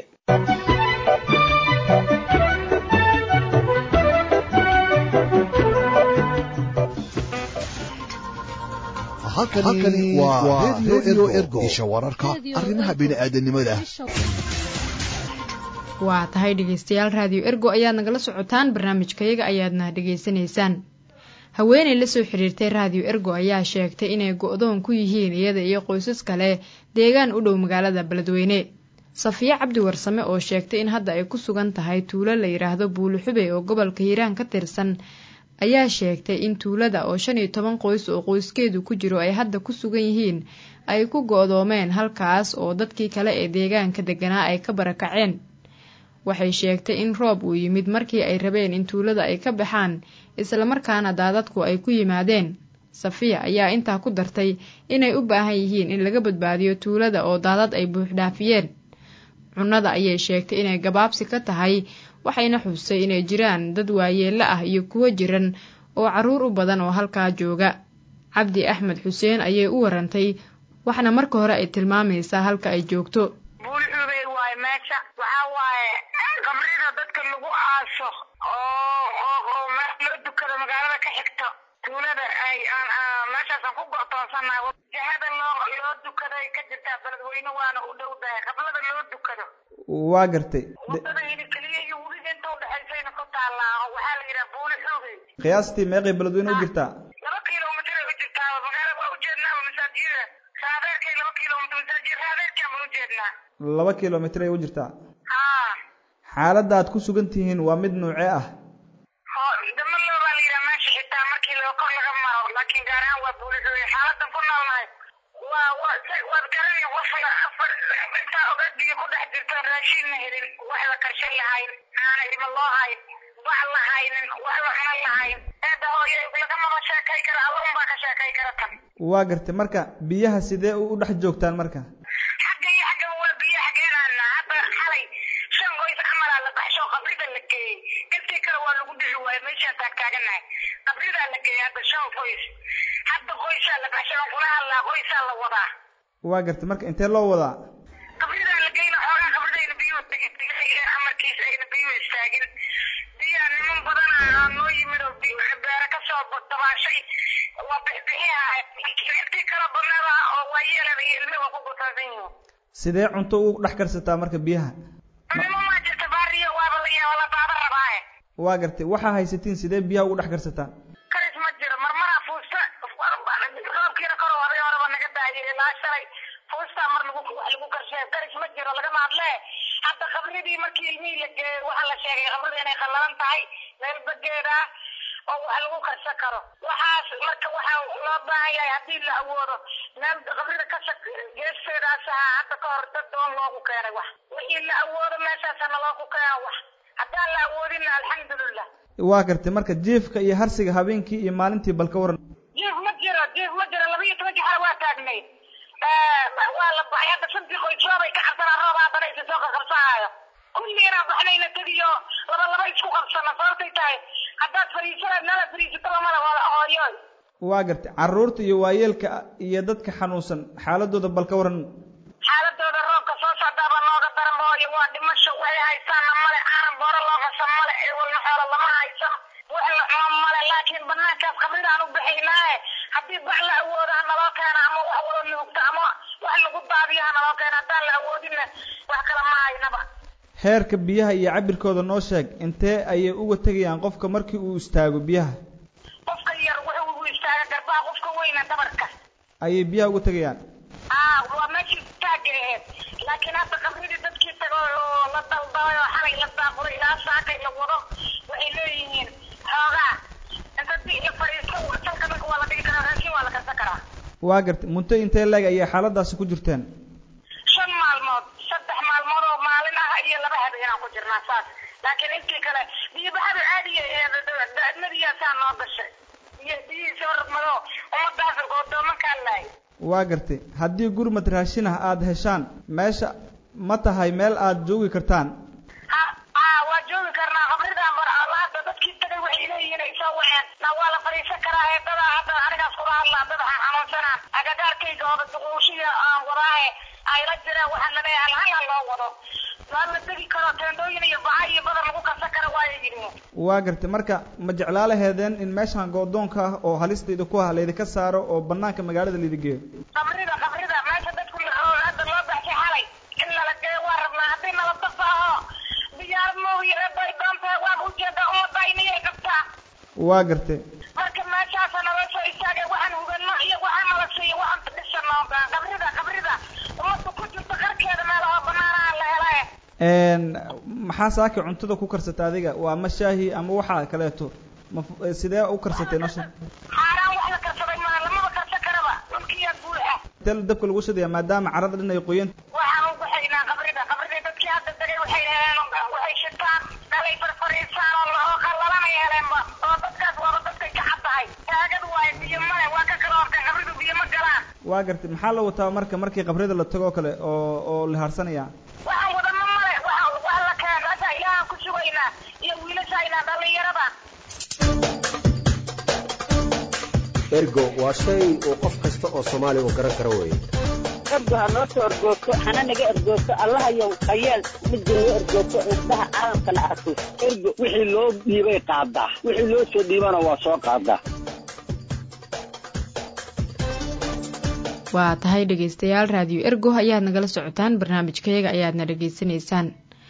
halkani waa redio ergo isha wararka arrimaha bini'aadanimada waa tahay dhegaystayaal raadiyo ergo ayaad nagala socotaan barnaamijkayaga ayaadna dhegaysanaysaan haweeney la soo xiriirtay raadiyo ergo ayaa sheegtay inay go-doon ku yihiin iyada iyo qoysas kale deegaan u dhow magaalada beledweyne safiya cabdi warsame oo sheegtay in hadda ay ku sugan tahay tuulo la yidhaahdo buulixube oo gobolka hiiraan ka tirsan ayaa sheegtay in tuulada oo shan iyo toban qoys oo qoyskeedu ku jiro ay hadda ku sugan yihiin ay ku go-doomeen halkaas oo dadkii kale ee deegaanka deganaa ay ka barakaceen waxay sheegtay in roob uu yimid markii ay rabeen in tuulada ay ka baxaan islamarkaana daadadku ay ku yimaadeen safiya ayaa intaa ku dartay inay u baahan yihiin in laga badbaadiyo tuulada oo daadad ay buuxdhaafiyeen cunnada ayay sheegtay inay gabaabsi ka tahay waxayna xusay inay jiraan dad waayeello ah iyo kuwo jiran oo carruur u badan oo halkaa jooga cabdi axmed xuseen ayay u warantay waxna marka hore ay tilmaamaysaa halka ay joogto buulxubey waaye meesha waxaa waaye qabrida dadka lagu aaso oo oo oo meel loo dukado magaalada ka xigto tuulada ay meeshaasaan ku go'toonsanahay jihada loo loo dukaday ka jirtaa beledweyne waana u dhowdahay qablada loo dukado waa gartay wadada hilikeliya iyo webiga inta udhexaysayna ku taallaa waxaa la yidhaha buuli xoogey qiyaastii meeqay beledweyne u jirtaa laba kilomitr ay u jirtaa magaalada waa ujeednaa masaajida raadeerkay laba kilomitr masaajid raadeerkaan baan ujeednaa laba kilomitr ay u jirtaa haa xaaladda aad ku sugan tihiin waa mid nuuce ah damaloo baa la yidhaha meesha xitaa markii loo kor laga maro laakiin gaar ahaan waa buuli xoogey xaaladan ku noolnahay waa waa waad garanaya qofka afar intaa ogadiga ku dhex jirto raashinna helin wax la karshan lahayn aana ilmo loo hayn wax la haynin wax la cunan lahayn eedda hooyo lagamaba sheekay kara alla unbaa ka sheekay kara tan waa gartay marka biyaha sidee u dhex joogtaan marka xagga iyo xaggaba waa biyo xageenaana hadda xalay shan qoys camalaa la baxsho qabrida la geeyey intii kale waa lagu dhihi waayo meeshaan taag taaganahay qabridaa la geeyey hadda shan qoys hadda qoysaa la baxshay aan kula hadlaa qoysaa la wadaa waa gartay marka intee loo wadaa qabridaa la geyna xoogaa qabridayna biyuhu tegay ee amarkiis ayna biyuhu istaagin biyaa niman badana aa noo yimid oo beere ka soo dabaashay waa bixbixiha intii kala badnada oo waayeelada iyo ilmihi waa ku gutaasan yihiin sidee cunto ugu dhex karsataa marka biyaha nimo maa jirta baariya waaba la yaaba la daada rabaaye waa gartay waxaa haysatiin sidee biyaha ugu dhex karsataan karis ma jiro marmaraa fuusta roobkiina kor horay horeba naga daayay ilaa shalay fuustaa mar lagu wax lagu karshay karis ma jiro lagama hadlee hadda qabridii markii ilmihii la geeyey waxaa la sheegay qabrida inay qallalan tahay meel bageeda oo wax lagu karsan karo waxaas marka waxaa loo baahan yahay haddii la awoodo meel qabrida ka shak geesteedaas ahaa hadda ka hor dad doon loogu keenay wax wixii la awoodo meeshaasana loogu keena wax haddaan la awoodinna alxamdulilah waa gartay marka jiifka iyo harsiga habeenkii iyo maalintii bal ka waran jiif ma jiro jiif ma jiro laba iyo toban jixar waa taagnay waa la baxay hadda shantii qoys roobay ka cabsanaa roob haddana isa soo qaqabsanaayo kulliina baxnayna tadiyo laba laba isku qabsana sababtay tahay haddaad fariisanaad nala fariisato lamada wada hooyoy waa gartay caruurta iyo waayeelka iyo dadka xanuunsan xaaladooda bal ka waran xaaladooda roobka soo socdaaba nooga daran mooyo waa dhimasho waxay haysaana male aanan booro loo qasan male ewalna xoola lama haysan wax la cuno male laakiin banaankaas qabridaan u bixaynaaye haddii bac la awoodo ha naloo keena ama wax wada nuugta ama wax lagu daadiyo ha naloo keena haddaan la awoodinna wax kale ma haynaba heerka biyaha iyo cabirkooda noo sheeg intee ayay uga tegayaan qofka markii uu istaago biyaha qofka yar wuxuu ugu istaaga garbaha qofka weyna dabarka ayay biyaha uga tegayaan aa waa meeshii istaaga aheyd laakiin hadda qabridii dadkii tago oo la daldalay oo xalay la daaqulay ilaa saakay la wado waxay leeyihiin xoogaa inta di la fadhiisto salka marka waa la dhigi karaa raashin waa la karsan karaa waa gartay munto intee leeg ayay xaaladaasi ku jirteen shan maalmood saddex maalmood oo maalin ah iyo laba habeenaan ku jirnaa saas laakiin intii kale biyobaxada caadiya madiyasaa noo gashay iyo biyihiisa hormado ummadaas goodoomankaa laayay waa gartay haddii gurmad raashin ah aada heshaan meesha ma tahay meel aada joogi kartaan aa waa joogi karnaa qabridan bar hadda dadkii tagay waxay leeyihiin ay soo waceen na waa la fadhiisan karaa ee dadaa hadda anigaas kula hadlaa dad waxaan xanuunsanaan agagaarkayga ooda duquushiya aan wadaahe ayla jiraan waxaan laleeyahay halhala loo wado waa la degi karo teendooyin iyo baca iyo badar lagu karsan kara waaya yidhi waa gartay marka ma jeclaa laheedeen in meeshan goodoonka ah oo halistayda ku ah laydinka saaro oo banaanka magaalada laydi geeyo qabrida qabrida meesha dadku hadda loo baxshay xalay in lala geeyo waa rabnaa haddii nala dafaaho diyaar mooye bay doontahay waan ujeedaa umadayniyay qabtaa waa gartay marka meeshaasa nala soo istaagay waxaan hugano iyo waxaan nala siiyo waxaan dhisano qabrida qabrida ummadda ku jirta qarkeeda meelaha banaanaha la helaye maxaa saaki cuntada ku karsata adiga waa ma shaahi ama waxa kaleeto ma sidee u karsatay nosha xaaraan wax la karsaday maa lamaba karsan karaba dhulkiyaa buuxa teel dabka lagu shidaya maadaama carada dhan ay qoyan waxaan ugu xidhnaa qabrida qabrida dadkii hadda degay waxay heleen waxay shitaan dhalay farfariisaan oo oo qallalanay heleenba oo dadkaas waaba dadkay ka caddahay taagadu waaye biyo male waa ka kala hortay qabridu biyo ma galaan waa gartay maxaa la wataa marka markii qabrida la tago kale oo oo la harsanaya waxaan wadano male waxa wax la keen rasa ilaahaan ku sugaynaa iyo wiilashaynaa dhallinyarada ergo waa shay uu qof kasta oo soomaali u garan karo weeye ergo ha noo soo ergoogto hana naga ergoogto allahayow hayeel midda noo ergoogto indhaha caalamkana arko ergo wixii loo dhiibay qaadaa wixii loo soo dhiibana waa soo qaadaa waa tahay dhegaystayaal raadiyo ergo ayaad nagala socotaan barnaamijkayaga ayaadna dhegaysanaysaan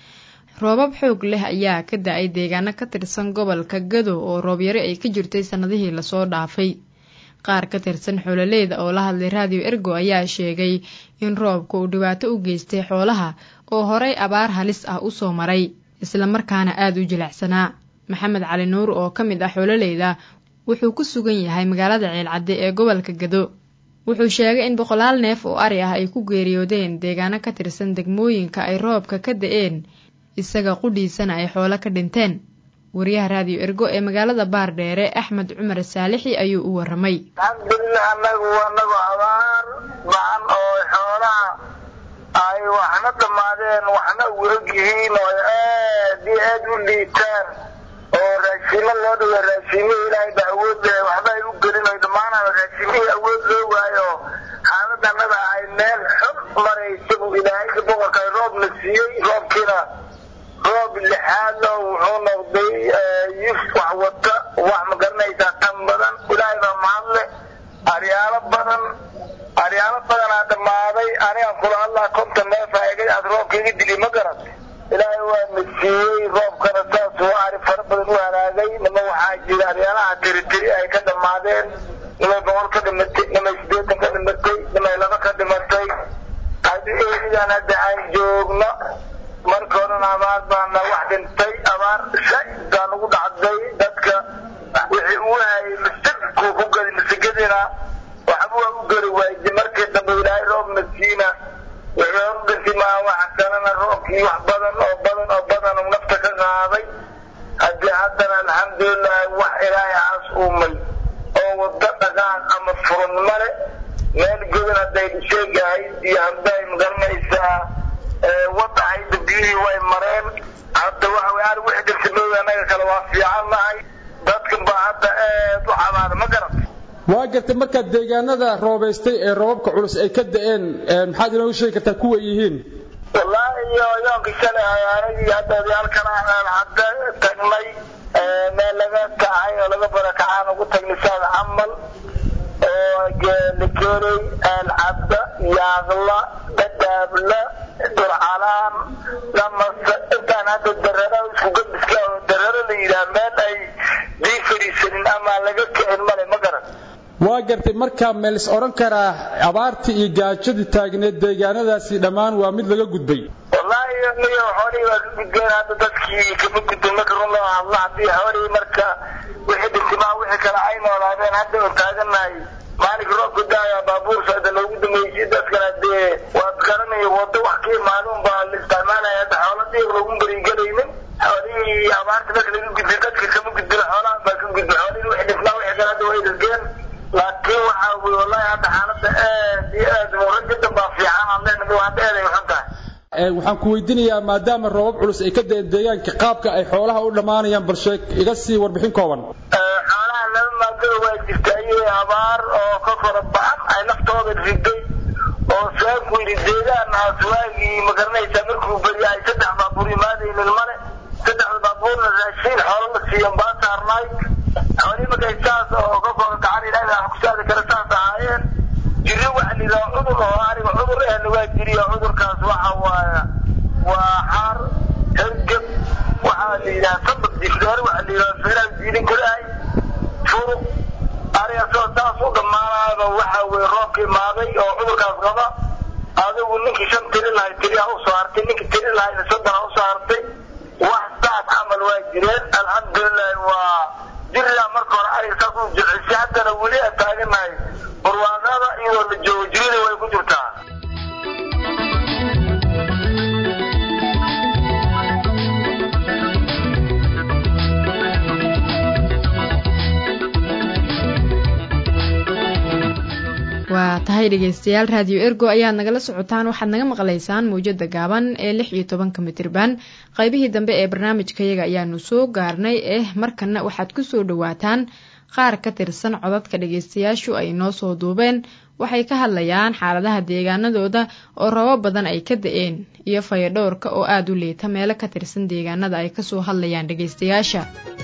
roobab xoog leh ayaa ka da-ay deegaano ka tirsan gobolka gado oo roobyaro ay ka jirtay sannadihii lasoo dhaafay qaar ka tirsan xoololeyda oo la hadlay raadiyo ergo ayaa sheegay in roobka uu dhibaato u geystay xoolaha oo horay abaar halis ah usoo maray islamarkaana aada u jilicsanaa maxamed cali nuur oo ka mid ah xoololeyda wuxuu ku sugan yahay magaalada ceelcadde ee gobolka gado wuxuu sheegay in boqolaal neef oo ari ah ay ku geeriyoodeen deegaano ka tirsan degmooyinka ay roobka ka da-een isaga qudhiisana ay xoolo ka dhinteen wariyaha raadiyo ergo ee magaalada baardheere axmed cumar saalixi ayuu u waramay alxamdulilah anagu anagu abaar bacan oo xoolaha ay waxna dhammaadeen waxna ueg yihiin oo aad iyo aad u liitaan oo raashimo loo dhigo raashimihii ilaahay ba awood leh waxba ay u gelin oy dhammaanaan raashimihii awood loo waayo xaalada annaga ay meel xun maraysa buu ilaahayka boqorka ay roobna siiyey roobkiina roob lixaad oo wuxuu noqday yif wax wata wax ma garanaysaa tan badan ilaahay baa mahadle aryaalo badan aryaalo badanaa dhammaaday anigan kula hadlaa konton neefa egay aad roobka iga dili ma garat ilaahay waa na siiyey roobkana saas waa ari fara badan u halaagay nima waxaa jira aryaalaha tiritiri ay ka dhammaadeen nimay boqol ka dhimatay nimay siddeetan ka dhimatay nimay laba ka dhimatay haddii eedigan hadda aan joogno marka horena abaar baana wax dhintay abaar shaygaa nagu dhacday dadka wixii uu hayay misigkuu ku geli misigadiina waxba waa u geli waayday markii dambe ilaahay roob nasiina wixii hor dhintay maa waxa kalena roobkii wax badan oo badan oo badan uu nafta ka qaaday haddii haddana alxamdulilah wax ilaahay aas uumay oo wado dhaqaan ama furan male meel godan hadday sheegahay iyo hadday magaranaysaa wadahayda biyihii way mareen hadda waxa way ari wixii dhirsamooda annaga kale waa fiican nahay dadkan baa hadda aad u cabaada ma garat waa gartay markaad deegaanada roobaystay ee roobabka culus ay ka da'een maxaad inoogu sheegi kartaa kuwa yihiin wallaahi iyo yoonka shalay anigii hadda halkan aan hadda tagnay meel laga kacay oo laga barakacaan ugu tagnay saad camal oo geelikeeley aalcabda yaaqla dhadhaabla durcalaan lamasa intaan hadda darara isku gabiska oo dararo la yidhaha meel ay dii fadhiisanin ama laga kicin male ma garan waa gartay markaa meel is odhan karaa abaartii iyo gaajadii taagneed deegaanadaasi dhammaan waa mid laga gudbay wallaahi niyo xoolihii waa ka gudbeen hadda dadkii kama gudbin marka run loo hadlo haddii xoolihii marka wixii dhintimaa wixii kale ay noolaadeen hadda oo taaganahay maalinka roobka daaya baabuur socda loogu dambeysay dadkana dee waad garanaya wado wax ka imaaduun baa la isticmaalaya hadda xoola dhiir loogu berigelaynin xoolihii abaarta marka laga gudbay dadka kama gudbin xoolahan baa ka gudbay xoolihii wixii dhintimaa wixii kale hadda way dhargeen laakiin waxa weye wallahi hadda xaaladda aad iyo aad murajadan baa fiican aan leenahay hadda aad ay xun tahay waxaan ku weydiinayaa maadaama roobab culus ay ka da'een deegaanka qaabka ay xoolaha u dhammaanayaan balshe iga sii warbixin kooban xoolaha laba maadada waa jirta ayay abaar oo ka kora bacan ay naftooda riday oo saanku yidhi deegaan aswaagii ma garanaysaa markuu beriya ay saddex baabuur imaadaynin male saddexda baabuurna raashiin xoolo la siiyan baa saarnaay xoolihii markay saas oo ka kora gacan ilaahay wax ku saadi kara saas ahaayeen jiri waxa la yidhaha cudur oo aniga cudur ehna waa jiriya cudurkaas waxa waaya waa xaar hergeb waxaa la yidhaha sabab difdeer waxa la yidhaha feeraha jiidin karaay furuq aniga soo saas u dhammaanaaba waxa weye roobka imaaday oo cudurkaas qaba adigu ninkii shan tiri lahay tiriha u soo hartay ninkii tiri lahayna soddon u soo hartay wax saas camal waa jireen alxamdulilahi waa jiriyaa marka hore aniga saas u jecesay haddana weli aan taaganahay barwaaqada iyadoo la joogo jirida way ku jirtaa waa tahay dhegeystayaal raadiyo ergo ayaad nagala socotaan waxaad naga maqlaysaan mawjada gaaban ee lix iyo tobanka mitirban qaybihii dambe ee barnaamijkayaga ayaanu soo gaarnay eh markana waxaad kusoo dhawaataan qaar ka tirsan codadka dhegeystayaashu ay noo soo duubeen waxay ka hadlayaan xaaladaha deegaanadooda oo rabo badan ay ka da-een iyo fayadhowrka oo aada u liita meelo ka tirsan deegaanada ay kasoo hadlayaan dhegeystayaasha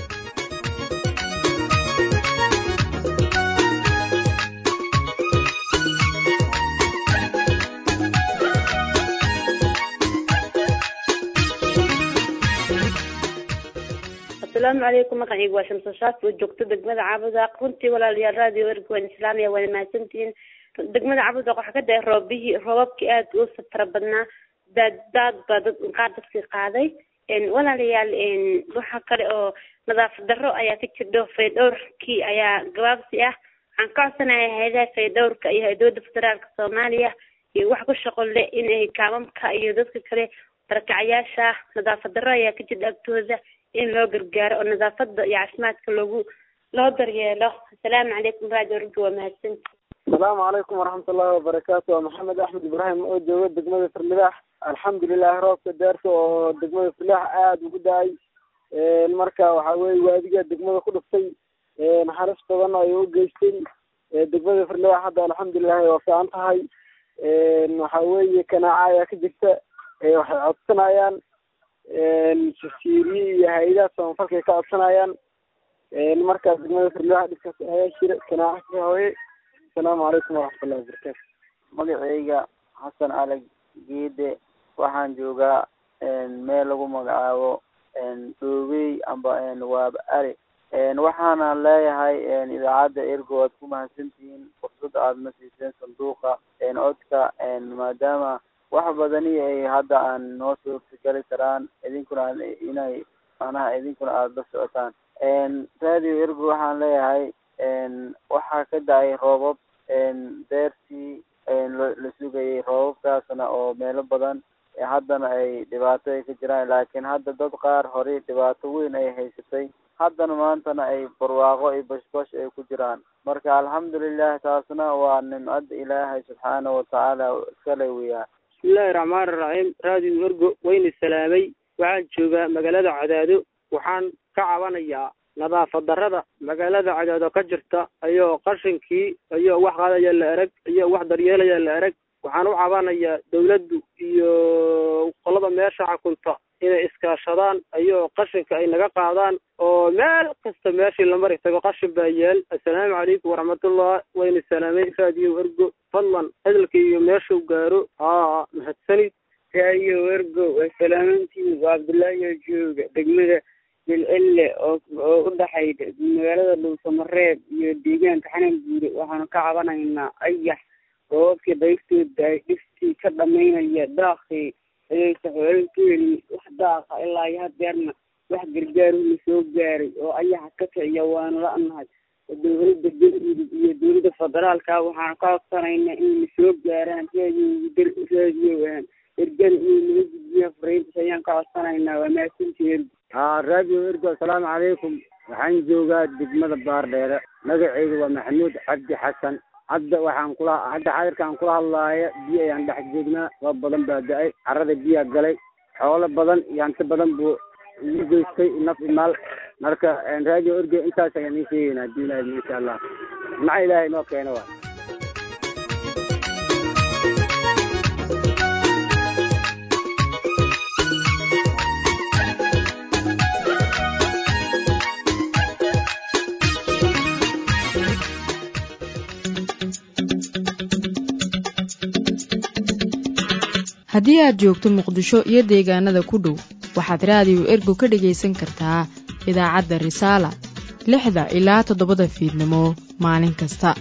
asalaamu calaykum magacaygu waa shamso shaaf oo joogto degmada caabudaaq runtii walaalayaal radio ergo waan islaamaya waana mahadsantihiin degmada caabudaaq waxaa ka daay roobihii roobabkii aad u fara badnaa daad daad baa dad qaar dadkii qaaday walaalayaal waxaa kale oo nadaafad darro ayaa ka jirdho faydhowrkii ayaa gabaabsi ah waxaan ka codsanaya hayadaha faydhowrka iyo hay-dowladda federaalka soomaaliya iyo wax ku shaqo le inay kaamamka iyo dadka kale barakacayaasha nadaafad darro ayaa ka jirdha agtooda in loo gargaaro oo nadaafada iyo caafimaadka loogu loo daryeelo asalaamu calaykum radio rugga waa mahadsanti asalaamu calaykum waraxmatullaahi wabarakaatu waa maxamed axmed ibraahim oo jooga degmada firlibaax alxamdulilah roobka deerka oo degmada firlibaax aada ugu da-ay marka waxa weye waadiga degmada ku dhuftay naxariis badan ay u geystay degmada firlibaax hadda alxamdulilahi waa fiican tahay waxa weeye kanaaca ayaa ka jirta waxay codsanayaan jasiiriye iyo hay-adaha samafalka ay ka codsanayaan markaa degmada firlibaax dhibkaas ayaa jira kanaaca ka hooye asalaamu calaykum waraxmatullahi wabarakaatu magacayga xasan alag geede waxaan joogaa meel lagu magacaabo dhoobey amba waaba ari waxaana leeyahay idaacadda ergo waad ku mahadsantihiin fursad aada na siiseen sanduuqa codka maadaama wax badani ay hadda aan noo suurtagali karaan idinkuna inay macnaha idinkuna aada la socotaan radio ergo waxaan leeyahay waxaa ka da-ay roobab deertii la sugayay roobabkaasna oo meelo badan haddana ay dhibaato ay ka jiraan laakiin hadda dad qaar horey dhibaato weyn ay haysatay haddana maantana ay barwaaqo iyo bashbash ay ku jiraan marka alxamdulilah taasna waa nimcadda ilaahay subxaana watacaala iskale weyaan bismillahi raxmaani raxiim radio ergo wayna salaamay waxaan joogaa magaalada cadaado waxaan ka cabanayaa nadaafad darrada magaalada cadaado ka jirta iyo qashinkii iyo wax qaadaya la erag iyo wax daryeelaya la erag waxaan u cabanayaa dawladdu iyo qolada meesha xukunta inay iskaashadaan iyo qashinka ay naga qaadaan oo meel kasta meeshii la mari tago qashin baa yaal assalaamu calaykum waraxmatullah wayna salaamay raadiyo ergo fadlan hadalka iyo meeshuu gaaro haa mahadsanid raadiyo ergo waa salaamantiin waa cabdullaahi oo jooga degmada jilcille oo oo u dhaxayda magaalada dhuusamareeb iyo deegaanka xanan guure waxaanu ka cabanaynaa ayax roobabkii dayrtooda ay dhiftii ka dhamaynaya daaqii ayaysa xoolal ku helin wax daaqa ilaa iyo hadeerna wax gargaaruna soo gaaray oo ayaxa ka kiciya waanu la-nahay dowladda galmudug iyo dowladda federaalka waxaanu ka codsanaynaa inayna soo gaaraan raadiyo raadiyo ergada inay naga gudbiyaan fariintas ayaan ka codsanaynaa waa mahadsantii ergo haa raadiyo ergo assalaamu calaykum waxaan joogaa degmada baardheere magaceyga waa maxamuud cabdi xasan hadda waxaan kula hadda xadirkaan kula hadlaaya biyo ayaan dhex joognaa waa badan baa da-ay carada biyaa galay xoolo badan iyo hanti badan buu igu geystay naf imaal marka raadiyo ergo intaas ayaan ii sheegaynaa haddii ilaahi insha allah maca ilaahay inoo keeno waa haddii aad joogto muqdisho iyo deegaanada ku dhow waxaad raadiyo ergo ka dhegaysan kartaa idaacadda risaala lixda ilaa toddobada fiidnimo maalin kasta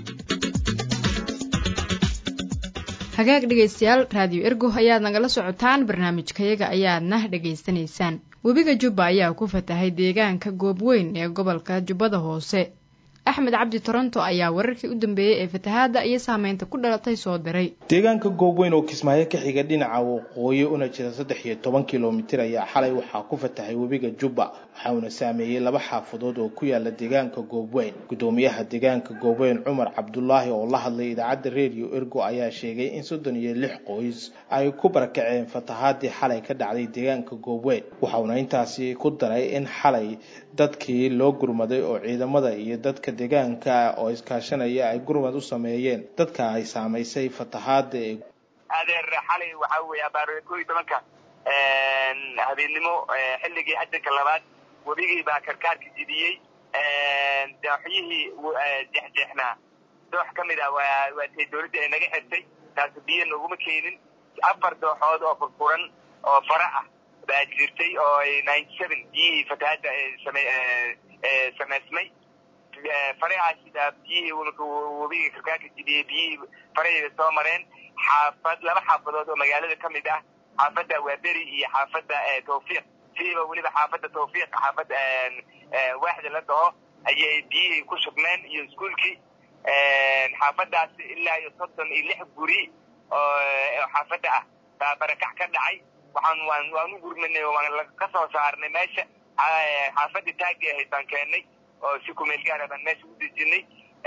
hagaag dhegaystayaal raadiyo ergo ayaad nagala socotaan barnaamijkayaga ayaadna dhegaysanaysaan webiga jubba ayaa ku fatahay deegaanka goobweyn ee gobolka jubbada hoose axmed cabdi toronto ayaa wararkii u dambeeyey ee fatahaadda iyo saameynta ku dhalatay soo diray deegaanka goobweyn oo kismaayo ka xiga dhinaca waqooyi una jira saddex iyo toban kilomitir ayaa xalay waxaa ku fatahay webiga jubba waxauna saameeyey laba xaafadood oo ku yaala deegaanka goobweyn gudoomiyaha deegaanka goobweyn cumar cabdulaahi oo la hadlay idaacadda redio ergo ayaa sheegay in soddon iyo lix qoys ay ku barakaceen fatahaadii xalay ka dhacday deegaanka goobweyn waxauna intaasi ku daray in xalay dadkii loo gurmaday oo ciidamada iyo dadka deegaanka oo iskaashanaya ay gurmad u sameeyeen dadka ay saamaysay fatahaada ee adeer xalay waxaa weeye abaar koo iyo tobanka habeennimo xilligii xajanka labaad webigii baa karkaarka jidiyey dooxyihii jeexjeexnaa doox ka mid ah waa waa tay dowladda ay naga xirtay taasi biyo naguma keenin afar dooxood oo furfuran oo fara ah baa jirtay oo ay ninety seven biyihii fatahaadda same samaysmay farahaasida biyihii webigii karkaarka jidiyey biyihii faraheeda soo mareen xaafad laba xaafadood oo magaalada ka mid ah xaafadda waaberi iyo xaafadda tawfiiq siiba weliba xaafadda tawfiiq xaafadda waaxda la dhaho ayay biyihii ku shubmeen iyo iskuolkii xaafaddaasi ilaa iyo soddon iyo lix guri oo xaafadda ah baa barakac ka dhacay waxaan waan waan u gurmanay waan ka soo saarnay meesha xaafadda taagi ahayd baan keennay oo si kumeel gaara baan meesha u dejinay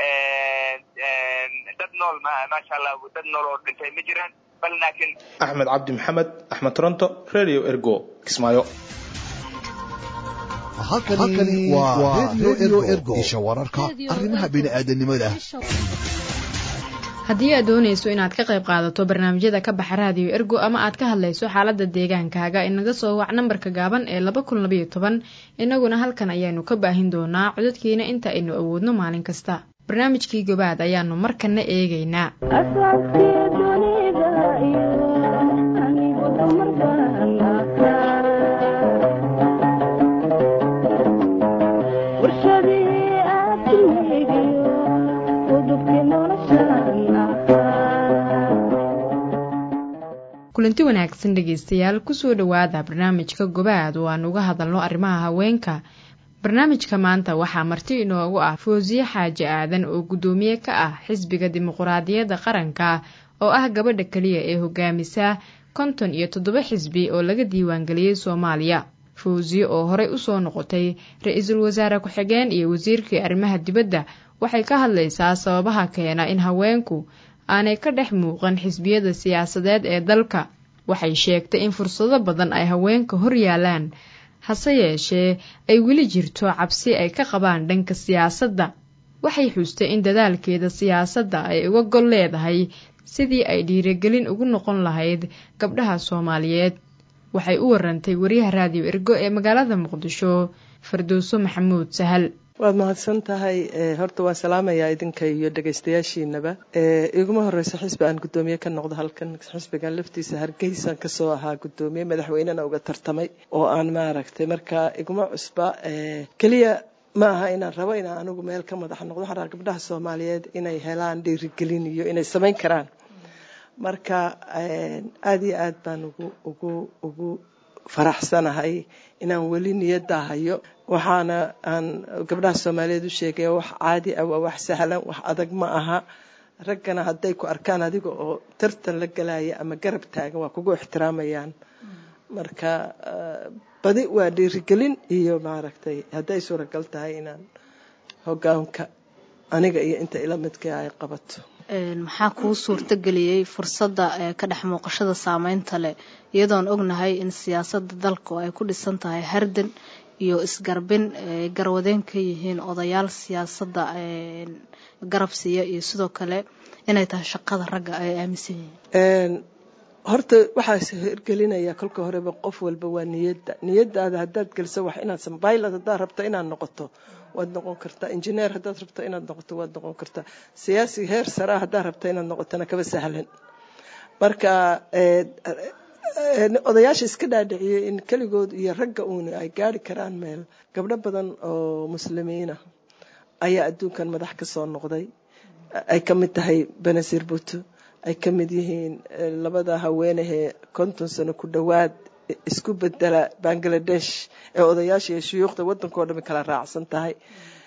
dad nool maasha allah dad nool oo dhintay ma jiraan bal laakiin axmed cabdi maxamed axmed toronto radio ergo kismaayo halkani waa radio ergo isha wararka arrimaha bini'aadanimada haddii aad doonayso inaad ka qayb qaadato barnaamijyada ka baxa raadiyo ergo ama aad ka hadlayso xaaladda deegaankaaga inaga soo wac nambarka gaaban ee laba kun labayo toban innaguna halkan ayaanu ka baahin doonaa codadkiina inta aynu awoodno maalin kasta barnaamijkii gobaad ayaanu markanna eegaynaa kulanti wanaagsan dhegaystayaal kusoo dhowaada barnaamijka gobaad oo aan uga hadalno arrimaha haweenka barnaamijka maanta waxaa marti inoogu ah foosiye xaaji aadan oo guddoomiye ka ah xisbiga dimuquraadiyadda qaranka oo ah gabadha keliya ee hogaamisa konton iyo toddoba xisbi oo laga diiwaangeliyey soomaaliya fawsiye oo horey usoo noqotay ra-iisul wasaare ku-xigeen iyo wasiirkii arrimaha dibadda waxay ka hadlaysaa sababaha keena in haweenku aanay ka dhex muuqan xisbiyada siyaasadeed ee dalka waxay sheegtay in fursado badan ay haweenka hor yaalaan hase yeeshee ay weli jirto cabsi ay ka qabaan dhanka siyaasadda waxay xuustay in dadaalkeeda siyaasadda ay uga gol leedahay sidii ay dhiirigelin ugu noqon lahayd gabdhaha soomaaliyeed waxay u warantay wariyaha raadiyo ergo ee magaalada muqdisho fardowso maxamuud sahal waad mahadsan tahay horta waan salaamayaa idinka iyo dhegaystayaashiinaba iguma horeyso xisbi aan guddoomiye ka noqdo halkan xisbigan laftiisa hargeysaan kasoo ahaa guddoomiye madaxweynena uga tartamay oo aan maaragtay marka iguma cusba keliya ma aha inaan rabo inaan anigu meel ka madax noqdo waxaan rabaa gabdhaha soomaaliyeed inay helaan dhiirigelin iyo inay samayn karaan marka aada iyo aad baan ugu ugu ugu faraxsanahay inaan weli niyadda hayo waxaana aan gabdhaha soomaaliyeed u sheegaya wax caadi ah waa wax sahlan wax adag ma aha raggana hadday ku arkaan adiga oo tartan la galaya ama garab taagan waa kugu ixtiraamayaan marka badi waa dhiirigelin iyo maaragtay hadday suuragal tahay inaan hogaanka aniga iyo inta ila midka ay qabato maxaa kuu suurtageliyey fursadda ka dhex muuqashada saameynta leh iyadoon ognahay in siyaasadda dalku ay ku dhisan tahay hardan iyo isgarbin garwadeen ka yihiin odayaal siyaasadda garab siiya iyo sidoo kale inay tahay shaqada ragga ay aaminsan yihiin horta waxaa hirgelinaya kolka horeba qof walba waa niyadda niyadaada haddaad geliso wax inaad sambaylad haddaad rabto inaad noqoto waad noqon kartaa injineer haddaad rabto inaad noqoto waad noqon kartaa siyaasi heer saraa haddaad rabto inaad noqotona kaba sahlan marka odayaasha iska dhaadhiciyey in keligood iyo ragga uuna ay gaari karaan meel gabdho badan oo muslimiina ayaa adduunkan madax ka soo noqday ay ka mid tahay benazir buto ay ka mid yihiin labada haweenahee konton sano ku dhowaad isku bedela bangladesh ee odayaasha iyo shuyuukhda waddankao dhami kala raacsan tahay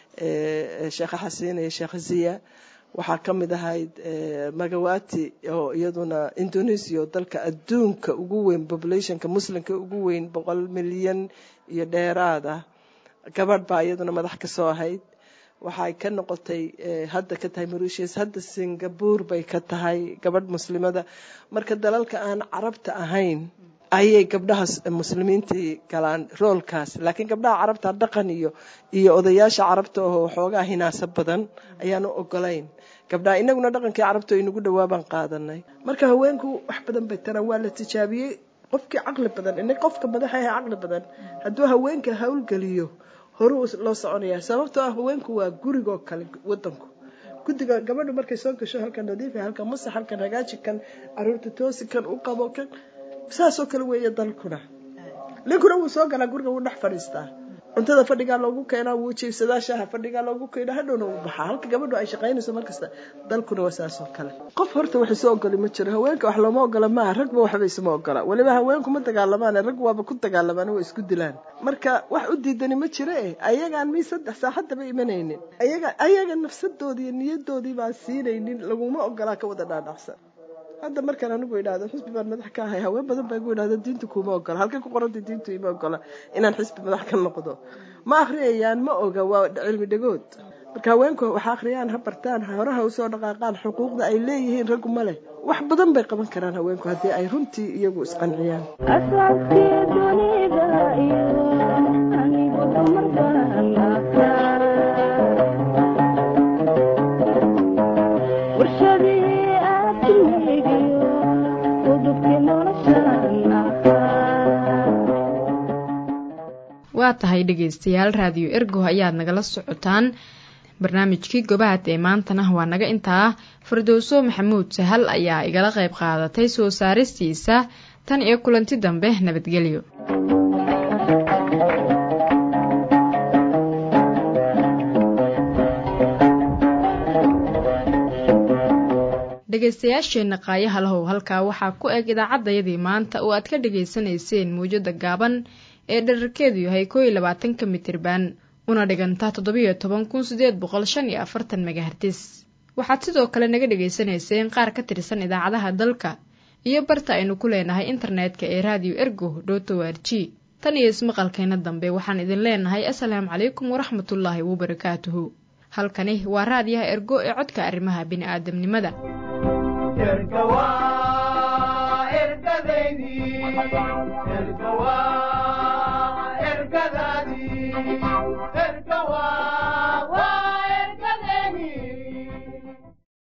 sheekha xasiin iyo sheekha ziya waxaa ka mid ahayd magawati oo iyaduna indonesia oo dalka adduunka ugu weyn populationka muslimka ugu weyn boqol milyan iyo dheeraad ah gabadh baa iyaduna madax ka soo ahayd waxay ka noqotay hadda ka tahay mauritius hadda singapore bay ka tahay gabadh muslimada marka dalalka aan carabta ahayn ayay gabdhaha muslimiintii galaan roolkaas laakiin gabdhaha carabta dhaqan iyo iyo odayaasha carabta oo xoogaa hinaasa badan ayaanu ogolayn gabdhaha inaguna dhaqankii carabta inagu dhawaabaan qaadanay marka haweenku wax badan bay taraan waa la tijaabiyey qofkii caqli badan ina qofka madaxa ahe caqli badan hadduu haweenka hawlgeliyo horuu loo soconaya sababtoo ah haweenku waa gurigoo kale wadanku guddiga gabadhu markay soo gasho halkan nadiifa halkan masax halkan hagaaji kan caruurta toosi kan u qabo kan saasoo kale weeye dalkuna ninkuna wuu soo galaa guriga wuu dhex fadhiistaa cuntada fadhigaa loogu keenaa wuu jiibsadaa shaaha fadhigaa loogu keenaa hadhowna wuu baxaa halka gabadhu ay shaqaynayso markasta dalkuna waa saasoo kale qof horta wax isu ogoli ma jiro haweenka wax looma ogola maaha ragba waxba isuma ogola weliba haweenku ma dagaalamaan rag waaba ku dagaalamaan waa isku dilaan marka wax u diidani ma jiro eh ayagaan mi saddex saaxadaba imanaynin ayaga ayaga nafsadoodii iyo niyadoodii baan siinaynin laguma ogolaa ka wada dhaadhacsan hadda markaan anigu idhaahdo xisbi baan madax ka ahay haween badan baa igu idhahda diintu kuma ogola halkay ku qoranta diintu ima ogola inaan xisbi madax ka noqdo ma akhriyayaan ma oga waa cilmi dhagood marka haweenku waxa akhriyaan ha bartaan horaha usoo dhaqaaqaan xuquuqda ay leeyihiin raggu ma leh wax badan bay qaban karaan haweenku haddii ay runtii iyagu isqanciyaan waa tahay dhegaystayaal raadiyo ergo ayaad nagala socotaan barnaamijkii gobaad ee maantana waa naga intaa fardowso maxamuud sahal ayaa igala qayb qaadatay soo saaristiisa tan iyo kulanti dambe nabadgelyo dhegaystayaasheenna qaayaha lahow halkaa waxaa ku eg idaacaddayadii maanta oo aad ka dhegaysanayseen mawjada gaaban ee dherarkeedu yahay koo iyo labaatanka mitirban una dhiganta toddobiyo toban kun sideed boqol shan iyo afartan megahertis waxaad sidoo kale naga dhegaysanayseen qaar ka tirsan idaacadaha dalka iyo barta aynu ku leenahay internetka ee raadiyo ergo dhoto r g tan iyo ismaqalkeena dambe waxaan idin leenahay asalaamu calaykum waraxmatullaahi wabarakaatuhu halkani waa raadiyaha ergo ee codka arrimaha bini'aadamnimada ergadaydi ergawa erga